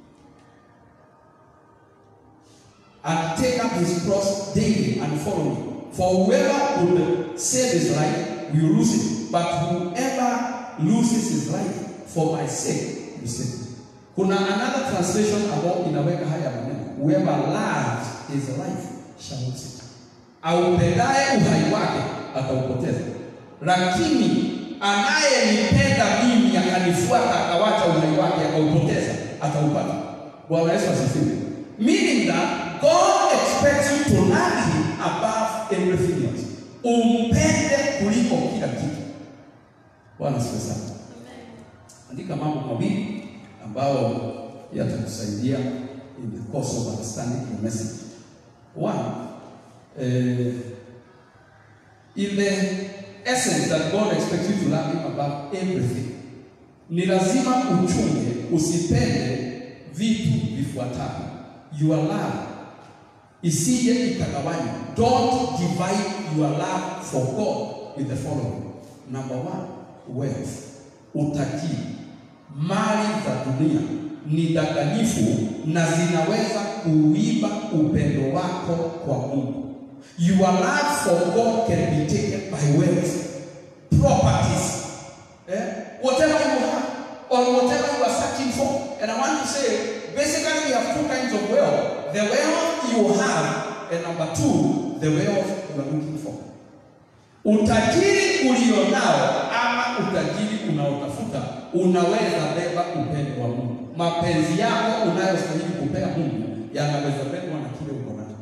and take up his cross daily and follow me. For whoever would save his life will lose it, but whoever loses his life for my sake will save it. Kuna another translation ambayo inaweka haya maneno, whoever loves his life shall lose it. Aupendaye uhai wake ataupoteza, lakini anayenipenda mimi akanifuata akawacha uhai wake akaupoteza ataupata. Bwana Yesu asifiwe. Meaning that God expects you to love him above everything else. Umpende kuliko kila kitu. Bwana asifiwe sana. Andika mambo mawili ambayo yatakusaidia in the course of understanding the message. One, uh, in the essence that God expects you to love him above everything. Ni lazima uchunge usipende vitu vifuatavyo. Your love isije ikagawanywa. Don't divide your love for God with the following. Number one, wealth, utajiri. Mali za dunia ni danganyifu na zinaweza kuiba upendo wako kwa Mungu. Your love for God can be taken by wealth, properties, eh? whatever you have or whatever you are searching for. And I want to say, basically we have two kinds of wealth. The wealth you have, and number two, the wealth you are looking for. Utajiri ulionao ama utajiri unaotafuta unaweza beba upendo wa Mungu. Mapenzi yako unayostahili kupea Mungu yanaweza bebwa na kile uko nacho.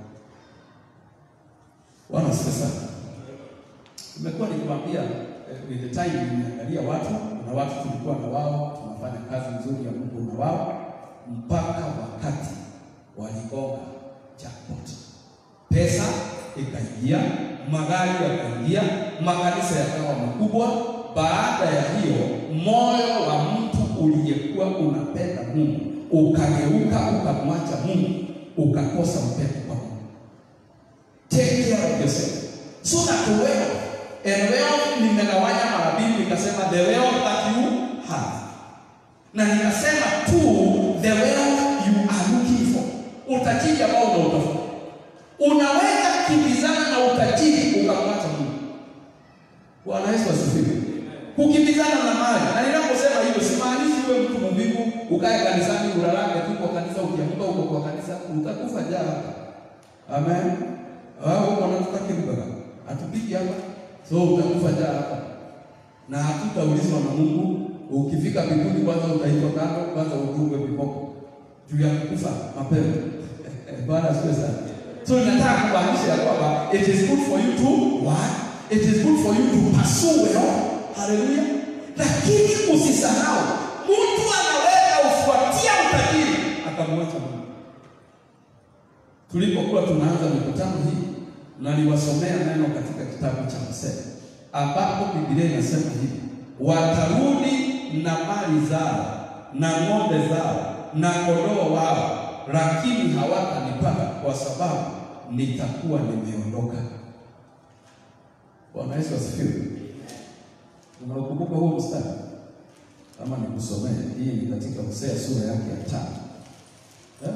Bwana asifiwe sana. Nimekuwa nikiwaambia eh, with the time nimeangalia watu na watu tulikuwa na wao tunafanya kazi nzuri ya Mungu na wao mpaka wakati waligonga jackpot. Pesa ikaingia, magari yakaingia, makanisa yakawa makubwa. Baada ya hiyo, moyo wa mtu uliyekuwa unapenda Mungu ukageuka ukamwacha Mungu, ukakosa upendo kwa Mungu. Take care of yourself so that wealth and wealth nimegawanya mara mbili, nikasema the wealth that you have na nikasema tu the wealth you are looking for, utajiri ambao unautafuta. Unaweza kimbizana na utajiri ukamwacha Mungu. Bwana Yesu asifiwe. Kukimbizana na mali, na ninaposema hivyo simaanishi wewe mtu mvivu ukae kanisani ulalake tu kwa kanisa, ukiamka uko kwa kanisa utakufa njaa hapa. Amen. Au unataka kimbara Hatupigi hapa. So utakufa njaa hapa. Na hatutaulizwa na Mungu. Ukifika mbinguni kwanza utaitwa kando, kwanza udungwe viboko. Juu ya kufa mapema. Bwana asifiwe sana. So nataka kumaanisha ya kwamba it is good for you to what? It is good for you to pursue well. Hallelujah. Lakini usisahau mtu anaweza ufuatia utajiri akamwacha Mungu. Tulipokuwa tunaanza mikutano hii, naliwasomea neno katika kitabu cha Hosea ambapo Biblia inasema hivi, watarudi na mali zao na ng'ombe zao na kondoo wao, lakini hawatanipata kwa sababu nitakuwa nimeondoka. Bwana Yesu asifiwe. Unakumbuka huo mstari? Kama nikusomee, hii ni katika Hosea sura yake ya tano eh?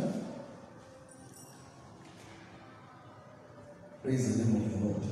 Praise the name of the Lord.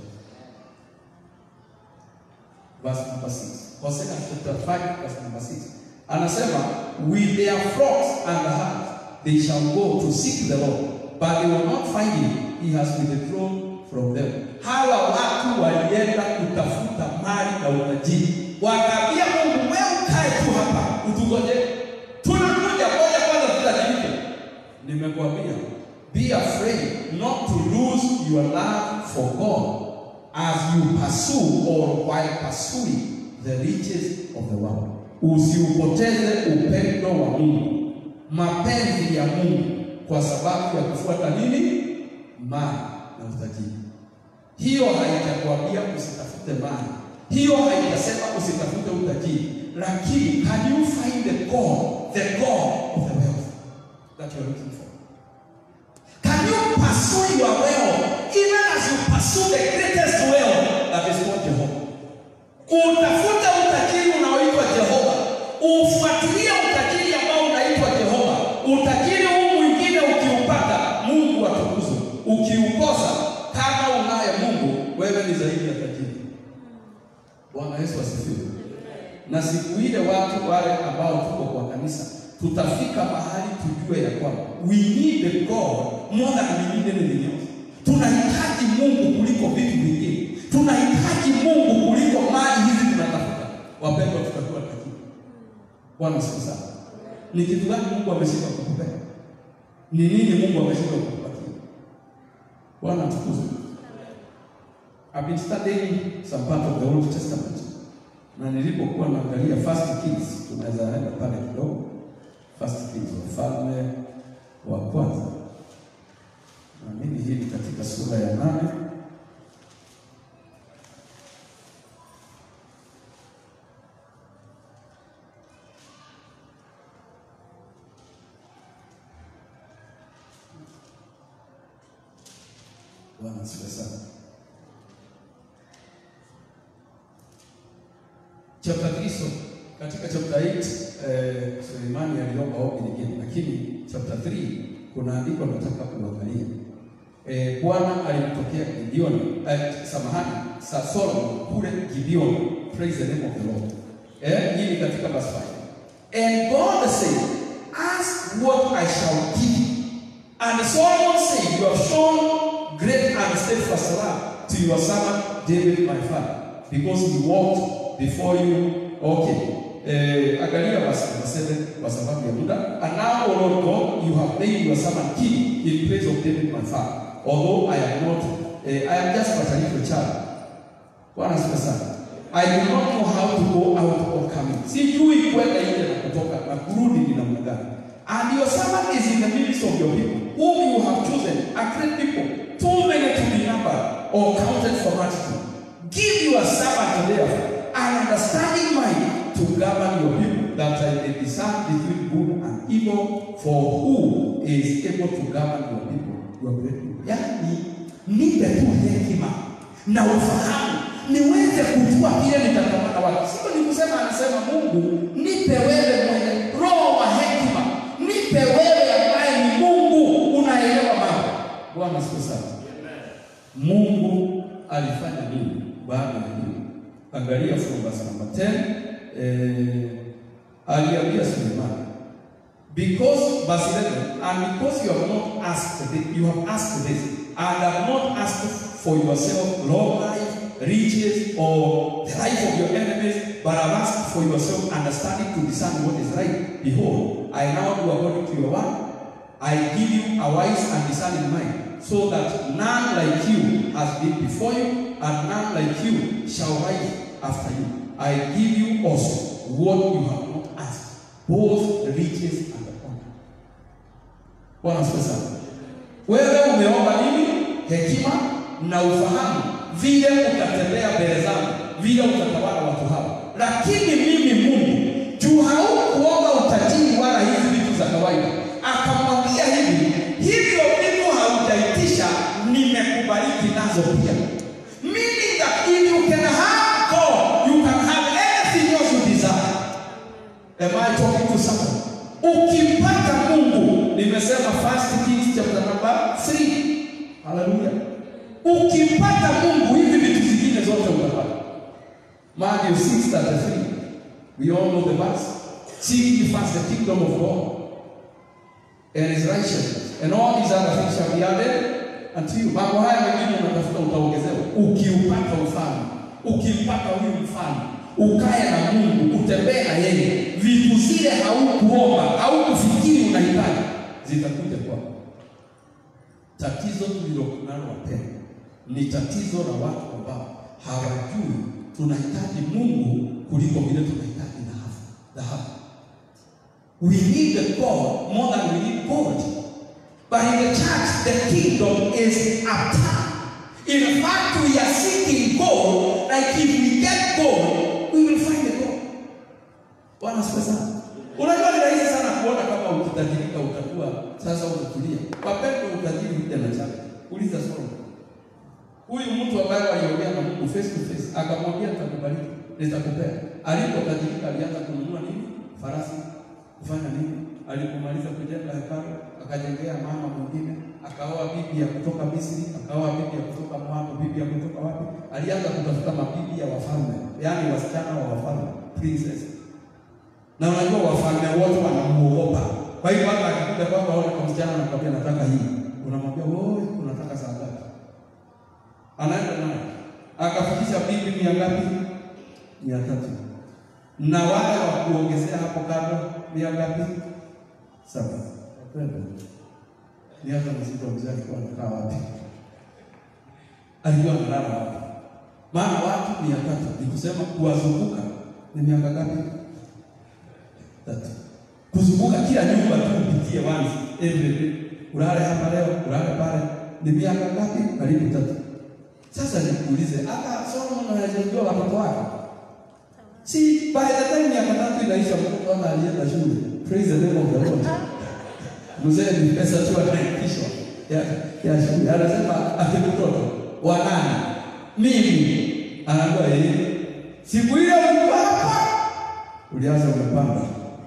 Verse number 6. Hosea chapter 5 verse number 6. Anasema, with their flocks and herds they shall go to seek the Lord, but they will not find him. He has withdrawn from them. Hawa watu walienda kutafuta mali na utajiri. Wakaambia Mungu, wewe ukae tu hapa, utugoje. Tunakuja moja kwanza tutajirike. Nimekuambia, be afraid not to lose your love for God as you pursue or while pursuing the riches of the world. Usiupoteze upendo wa Mungu, mapenzi ya Mungu kwa sababu ya kufuata nini? Mali na utajiri. Hiyo haitakwambia usitafute mali, hiyo haitasema usitafute utajiri, lakini can you find the God, the God of the wealth that you are looking for? Can you pursue your wealth even as you pursue the greatest wealth that is called Jehovah? Utafuta utajiri unaoitwa Jehova, ufuatilie utajiri ambao unaitwa Jehova. Utajiri huu mwingine ukiupata, Mungu atukuzwe. Ukiukosa, kama unaye Mungu, wewe ni zaidi ya tajiri. Bwana Yesu asifiwe. Na siku ile watu wale ambao tuko kwa kanisa tutafika mahali tujue ya kwamba we need the God more than we need anything else. Tunahitaji Mungu kuliko vitu vingine, tunahitaji Mungu kuliko mali hizi tunatafuta. Wapendwa, tutakuwa tajiri. Bwana siku sana. Ni kitu gani Mungu ameshindwa kukupea? Ni nini Mungu ameshindwa kukupatia? Bwana atukuzwe. I've been studying some part of the Old Testament na nilipokuwa naangalia First Kings, tunaweza enda pale kidogo. First Kings, wafalme wa kwanza, naamini hii ni katika sura ya nane Bwana asifiwe sana. Chapter 3 so katika chapter 8 eh, Sulemani aliomba ombi lingine, lakini chapter 3 kuna andiko nataka kuangalia. Eh, Bwana alimtokea Gideoni, eh, samahani, sa Solomon kule Gideoni. Praise the name of the Lord. Eh, hii ni katika verse 5. And God said, ask what I shall give you. And Solomon said, you have shown great and steadfast love to your servant David my father, because he walked before you. Okay. Eh, angalia verse number 7 kwa sababu ya muda. And now, O Lord God, you have made your servant king in place of David my father. Although I am not, eh, I am just but a little child. Bwana asifiwe sana. I do not know how to go out or come in. Sijui kwenda nje na kutoka na kurudi ni namna gani. And your servant is in the midst of your people, whom you have chosen, a great people, too many to be numbered or counted for multitude. Give your servant therefore an understanding mind to govern your people, that I may discern between good and evil, for who is able to govern your people, your great people. Yaani, nipe tu hekima na ufahamu niweze kujua vile nitakamata watu. Sio ni kusema, anasema Mungu, nipe wewe mwenye roho wa hekima, nipe wewe ambaye ni Mungu unaelewa mambo. Bwana siku sana. Mungu alifanya nini baada ya hiyo? Angalia from verse number 10. Eh, aliambia Sulemani because verse 11 and because you have not asked this, you have asked this and have not asked for yourself long life riches, or the life of your enemies, but I've asked for yourself understanding to discern what is right. Behold, I now do according to your word. I give you a wise and discerning mind, so that none like you has been before you, and none like you shall rise after you. I give you also what you have not asked, both the riches and the honor. Bwana asifiwe sana. Wewe umeomba nini? Hekima na ufahamu, vile utatembea mbele zangu, vile utatawala watu hawa. Lakini mimi Mungu, juu haukuomba utajiri wala hizi vitu za kawaida, akamwambia hivi, hivyo vitu haujaitisha, nimekubariki nazo pia. Meaning that if you can have God, you can have anything else you desire. Am I talking to someone? Ukimpata Mungu, nimesema First Kings chapter number 3. Haleluya. Ukimpata Mungu, hivi vitu zingine zote utapata. Matthew 6:33. We all know the verse. Seek ye first the kingdom of God and his righteousness, and all these other things shall be added unto you. Mambo haya mengine unatafuta utaongezewa. Ukiupata ufalme, ukimpata huyu mfalme, ukae na Mungu, utembee na yeye, vitu zile haukuomba, haukufikiri unahitaji, zitakuja kwako. Tatizo tulilonalo wapendwa, ni tatizo la watu ambao hawajui tunahitaji Mungu kuliko vile tunahitaji dhahabu. Dhahabu. We need the God more than we need gold. But in the church, the kingdom is uptown. In fact, we are seeking gold. Like if we get gold, we will find the gold. Bwana asifiwe sana. Unajua ni rahisi sana kuona kama ukitajirika utakuwa sasa unatulia. Wapendwa, utajiri huja na chake. Uliza Solomon. Huyu mtu ambaye aliongea na Mungu face to face akamwambia nitakubariki, nitakupea. Alipotajirika alianza kununua nini? Farasi. Kufanya nini? Alipomaliza kujenga hekalu, akajengea mama mwingine, akaoa bibi ya kutoka Misri, akaoa bibi ya kutoka Moabu, bibi ya kutoka wapi? Alianza kutafuta mabibi ya wafalme, yaani wasichana wa wafalme, princess. Na unajua wafalme wote wanamuogopa. Kwa hiyo hata akikuja kwako aone kwa msichana anakwambia nataka hii. Unamwambia wewe unataka saa ngapi? Anaenda naye. Akafikisha bibi mia ngapi? Mia tatu. Na wale wa kuongezea hapo kando mia ngapi? Saba. Wapendwa. Ni hata mzito mzee alikuwa anakaa wapi? Alikuwa analala wapi? Maana watu mia tatu ni kusema kuwazunguka ni miaka ngapi? Tatu. Kuzunguka kila nyumba tu upitie once every day. Ulale hapa leo, ulale pale. Ni miaka ngapi? Karibu tatu. Sasa nikuulize, hata Solomon hajajua watoto wake. Si by the time miaka tatu inaisha mtoto ana alienda shule. Praise the name of the Lord. Mzee ni pesa tu anaitishwa ya ya shule. Anasema ati mtoto wa nani? Mimi. Anaambia yeye. Siku ile ulikuwa hapa. Ulianza umepanga.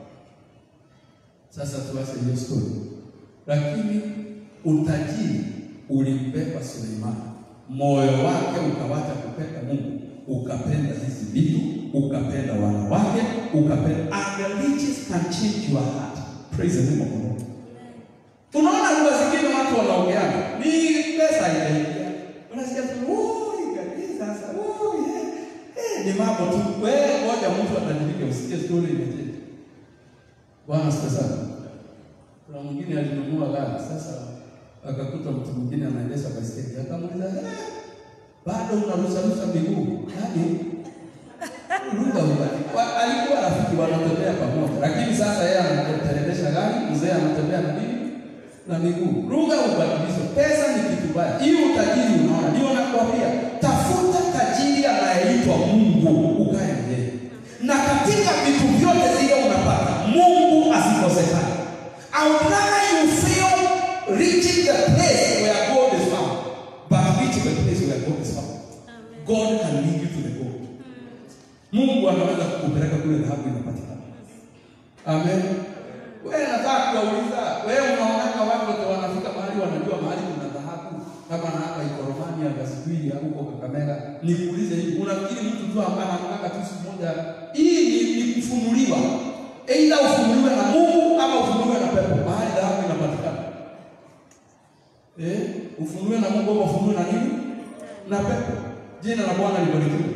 Sasa tuache hiyo story. Lakini utajiri ulimbeba Suleimani. Moyo wake ukawacha kupenda Mungu, ukapenda hizi vitu, ukapenda wanawake, ukapenda and the riches can change your heart. Praise the name of the Lord. Unaona lugha zingine watu wanaongeana, ni pesa inaingia. Unasikia tu, "Ui, kabisa sasa, ui, eh, eh, ni mambo tu. Wewe ngoja mtu atajirike usikie story imechange. Bwana asifiwe sana. Kuna mwingine alinunua gari sasa akakuta mtu mwingine anaendesha baiskeli, akamuuliza eh, bado unarusarusha miguu yaani ruga ubali. Wa- Alikuwa rafiki wanatembea pamoja, lakini sasa yeye anateremsha gari, mzee anatembea na nini na miguu. Ruga ubadilisho. Pesa ni kitu baya. Hiyo utajiri unaona, ndio nakwambia, tafuta tajiri anayeitwa Mungu, ukae na yeye, na katika vitu vyote zile unapata Mungu asikosekane. I would rather you fail reaching the place where God is found, but reach the place where God is found. God can lead you to the goal. Mungu anaweza kukupeleka kule dhahabu inapatikana. Amen. Wewe nataka kuwauliza, wewe unaonaka watu wote wanafika mahali wanajua mahali kuna dhahabu kama na hapa iko Romania Gasibili au huko Kakamega. Nikuulize hivi, unafikiri mtu tu ambaye anakaa tu siku moja hii ni, ni kufunuliwa. Aidha ufunuliwe na Mungu ama ufunuliwe na pepo. Mahali dhahabu inapatikana. Eh, ufunuliwe na Mungu ama ufunuliwe na nini? Na pepo. Jina la Bwana libarikiwe.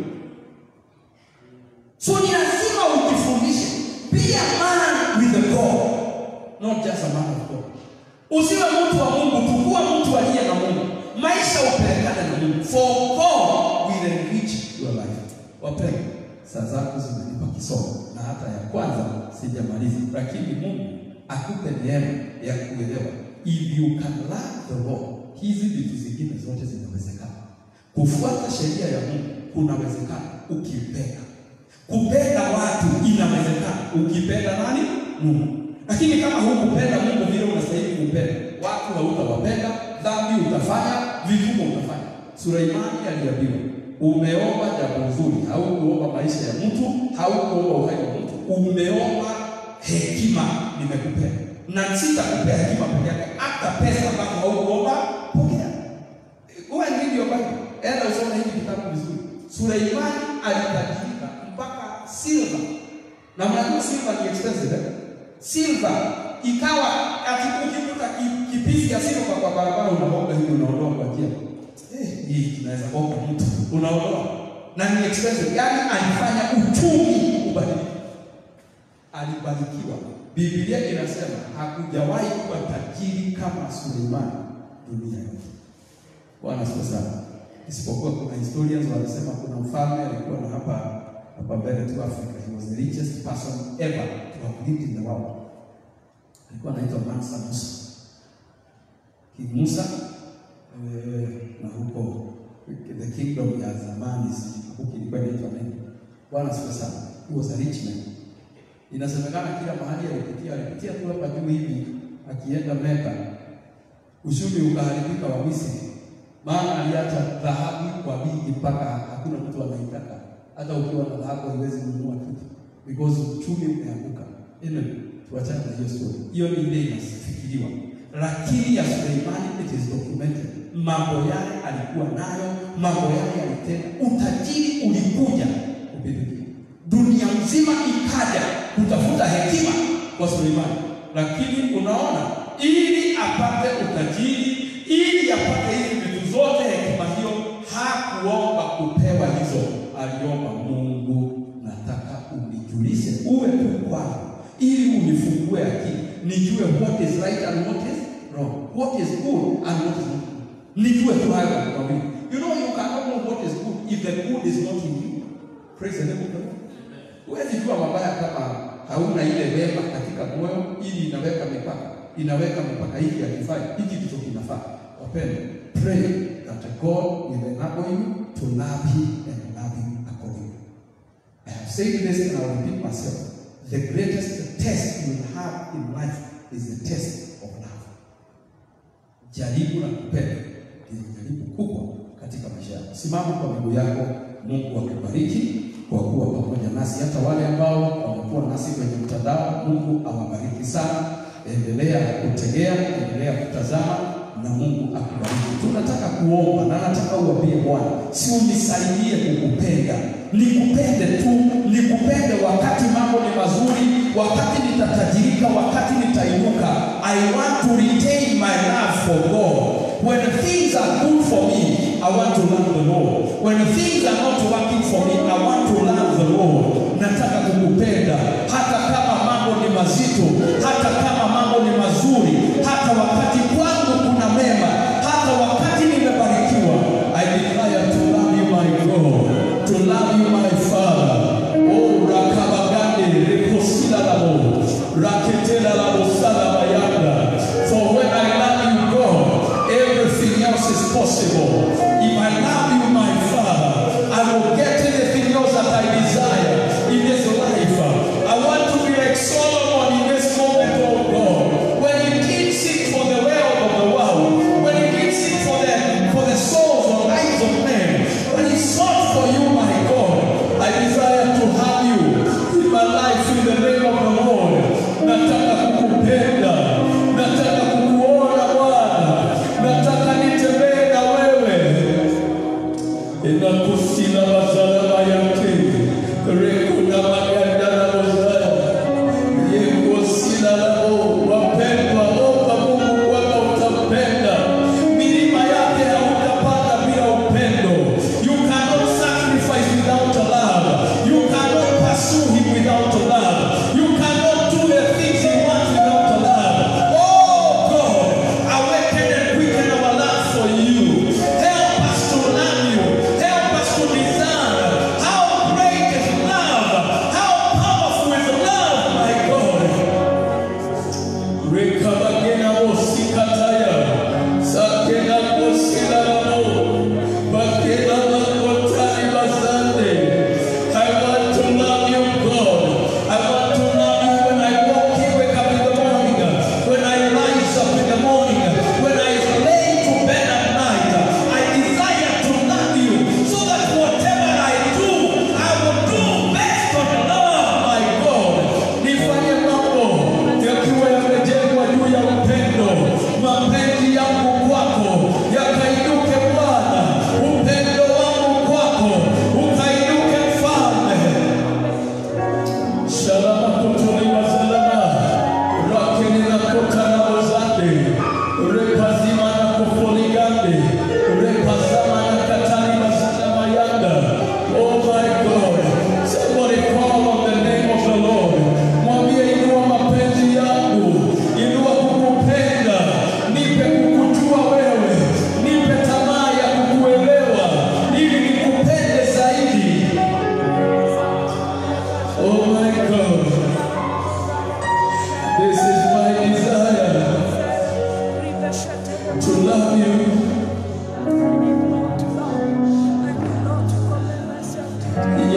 So ni lazima ujifundishe be a man with the God. Not just a man of God. Usiwe mtu wa Mungu, tukua mtu aliye na Mungu. Maisha upelekane na Mungu. For God will enrich your life. Wapendwa, saa zako zimenipa kisomo na hata ya kwanza sijamaliza, lakini Mungu akupe neema ya kuelewa. If you can learn the law, hizi vitu zingine zote zinawezekana. Kufuata sheria ya Mungu kunawezekana ukipenda. Kupenda watu inawezekana ukipenda nani? Mungu. Lakini kama hukupenda Mungu vile unastahili kumpenda, watu hautawapenda, dhambi utafanya, vituko utafanya. Suleimani aliambiwa, umeomba jambo nzuri, haukuomba maisha ya mtu, haukuomba uhai wa mtu, umeomba hekima, nimekupea na sitakupea hekima peke yake, hata pesa ambazo haukuomba pokea. Uwe ndivyo Bible. Enda usome hiki kitabu vizuri. Suleimani alitajirika mpaka silver. Na mnajua silver ni expensive eh? Silver ikawa ati ukikuta ki- kipisi ya silver kwa barabara unaomba hivi unaondoa kwa njia. Eh, hii inaweza kuwa mtu unaondoa. Na ni expensive. Yaani alifanya uchumi ubadilike. Alibarikiwa. Biblia inasema hakujawahi kuwa tajiri kama Suleimani dunia yote. Bwana asifiwe sana. Isipokuwa kuna historians wanasema kuna mfalme alikuwa na hapa hapa mbele tu Africa. He was the richest person ever to have lived in the world. Alikuwa anaitwa Mansa Musa. King Musa eh, na huko the kingdom ya zamani huko ilikuwa inaitwa nini? Bwana asifiwe sana. He was a rich man. Inasemekana kila mahali alipitia, alipitia tu hapa juu hivi akienda Meka, uchumi ukaharibika wa Misri, maana aliacha dhahabu kwa wingi mpaka hakuna mtu anaitaka. Hata ukiwa na dhahabu haiwezi kununua kitu because uchumi umeanguka. Anyway, tuachane na hiyo story. Hiyo ni ile inafikiriwa, lakini ya Suleimani it is documented. Mambo yale alikuwa nayo, mambo yale alitenda, utajiri ulikuja kupindukia dunia mzima ikaja kutafuta hekima kwa Suleimani, lakini unaona, ili apate utajiri, ili apate hizi vitu zote, hekima hiyo, hakuomba kupewa hizo, aliomba Mungu, nataka unijulishe, uwe tu kwangu, ili unifungue akili, nijue what is right and what is wrong, what is good and what is not good, nijue tu hayo mambo mawili. You know you cannot know what is good if the good is not in you. Praise the name of the Lord. Huwezi jua mabaya kama hauna ile wema katika moyo, ili inaweka mipaka, inaweka mipaka, hiki hakifai, hiki ndicho kinafaa. Wapendwa, pray that God will enable you to love Him and love Him accordingly. I have said this and I will repeat myself. The greatest test you will have in life is the test of love. Jaribu la kupenda ni jaribu kubwa katika maisha yako. Simama kwa miguu yako. Mungu akubariki kwa kuwa pamoja nasi, hata wale ambao wamekuwa nasi kwenye mtandao. Mungu awabariki sana. Endelea kutegea, endelea kutazama na Mungu akubariki. Tunataka kuomba na nataka uambie Bwana, si unisaidie kukupenda, nikupende tu, nikupende wakati mambo ni mazuri, wakati nitatajirika, wakati nitainuka. I want to retain my love for God. When things are good for me, I want to love the Lord. When things are not working for me, I want to love the Lord. Nataka kukupenda hata kama mambo ni mazito, hata kama mambo ni mazuri, hata wakati kwangu kuna mema, hata wakati nimebarikiwa. I desire to love you my God, to love you my Father. Oh, rakabagande rekosila labo, raketela labo salabayanda. For when I love you God, everything else is possible. If I love you my Father, I will get anything else that I desire in this life. I want to be like Solomon in this moment, oh God. When he did seek for the wealth of the world, when he did seek for the for the souls or lives of men, when he sought for you, my God, I desire to have you in my life in the name of the Lord. Nataka kukupenda, nataka kukuona Bwana, nataka nitembee na wewe inakusina mazalama yake rekuna maganda na mozaya yekosina labo wapendwa omba mungu kwamba utampenda milima yake hautapanda bila upendo you cannot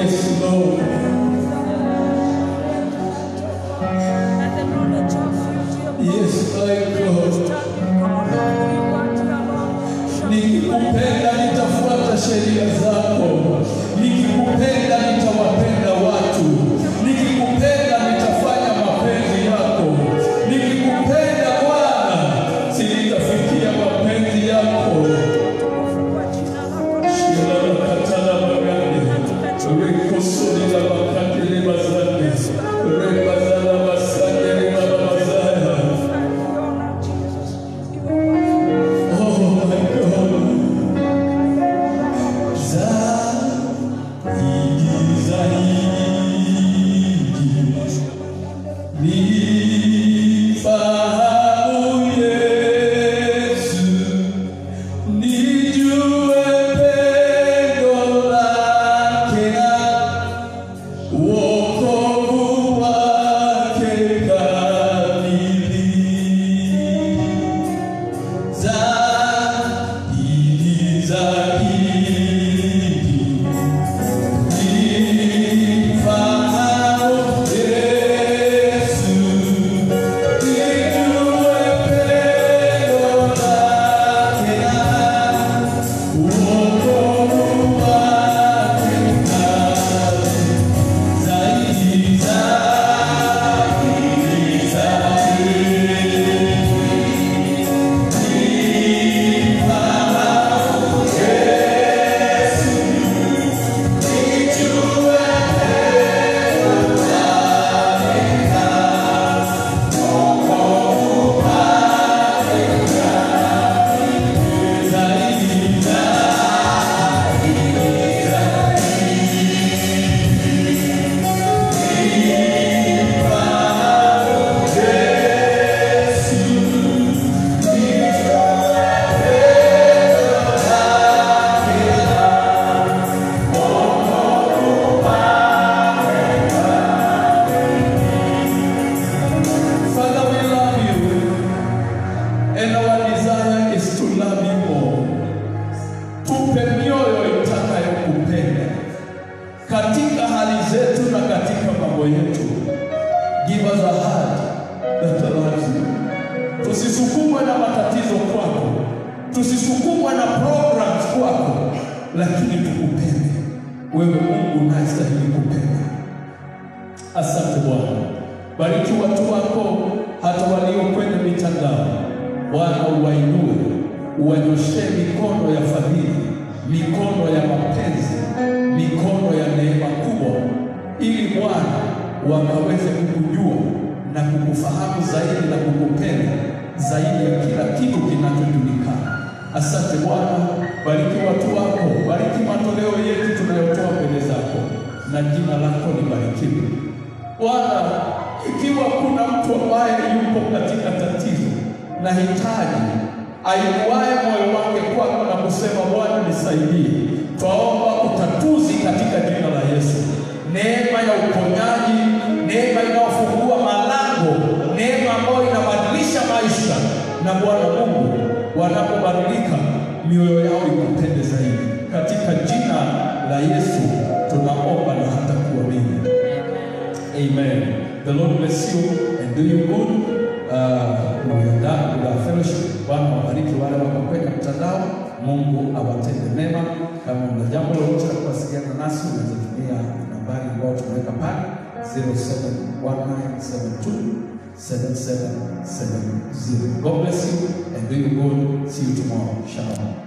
yes, Lord. Yes, my God. Nikikupenda nitafuata sheria zako, nikikupenda nitawapenda watu, nikikupenda nitafanya mapenzi yako, nikikupenda Bwana sitafikia mapenzi yako. Shilabakatala bagande, rekosolila bakatele bazande, rebazala basande rebabazaya. Oh my God. Zaidi, zaidi. Nifahamu Yesu, nijue pendo lake na wokovu wake kamili. Zaidi, zaidi. Nifahamu Yesu, nijue pendo lake na wokovu wake kamili. Zaidi, zaidi, zaidi. Father, we love you, and our desire is to love you more. Tupe mioyo itakayokupenda katika hali zetu na katika mambo yetu. Give us a heart that loves you. Tusisukumwe na matatizo kwako, tusisukumwe na programs kwako, lakini tukupende wewe, Mungu unastahili kupenda. Asante Bwana, bariki watu wako hata walio kwenye mitandao. Bwana, uwainue, uwanyoshee mikono ya fadhili, mikono ya mapenzi, mikono ya neema kubwa, ili Bwana wakaweze kukujua na kukufahamu zaidi na kukupenda zaidi ya kila kitu kinachojulikana. Asante Bwana, bariki watu wako, bariki matoleo yetu tunayotoa mbele zako, na jina lako libarikiwe. Bwana, ikiwa kuna mtu ambaye yupo katika tatizo na hitaji, ainuaye moyo wake kwako na kusema Bwana nisaidie, twaomba utatuzi katika jina la Yesu, neema ya uponyaji, neema inayofungua malango, neema ambayo inabadilisha maisha, na Bwana Mungu, wanapobadilika mioyo yao ikupende zaidi, katika jina la Yesu tunaomba na hata kuamini. Amen. The Lord bless you and do you good. Uh, we are done with our fellowship. Bwana wabariki wale wako kwenye mtandao. Mungu awatende mema. Kama una jambo lolote la kuwasiliana nasi, unaweza tumia nambari ambayo tumeweka pale 0719727770. God bless you and do you good. See you tomorrow. Shalom.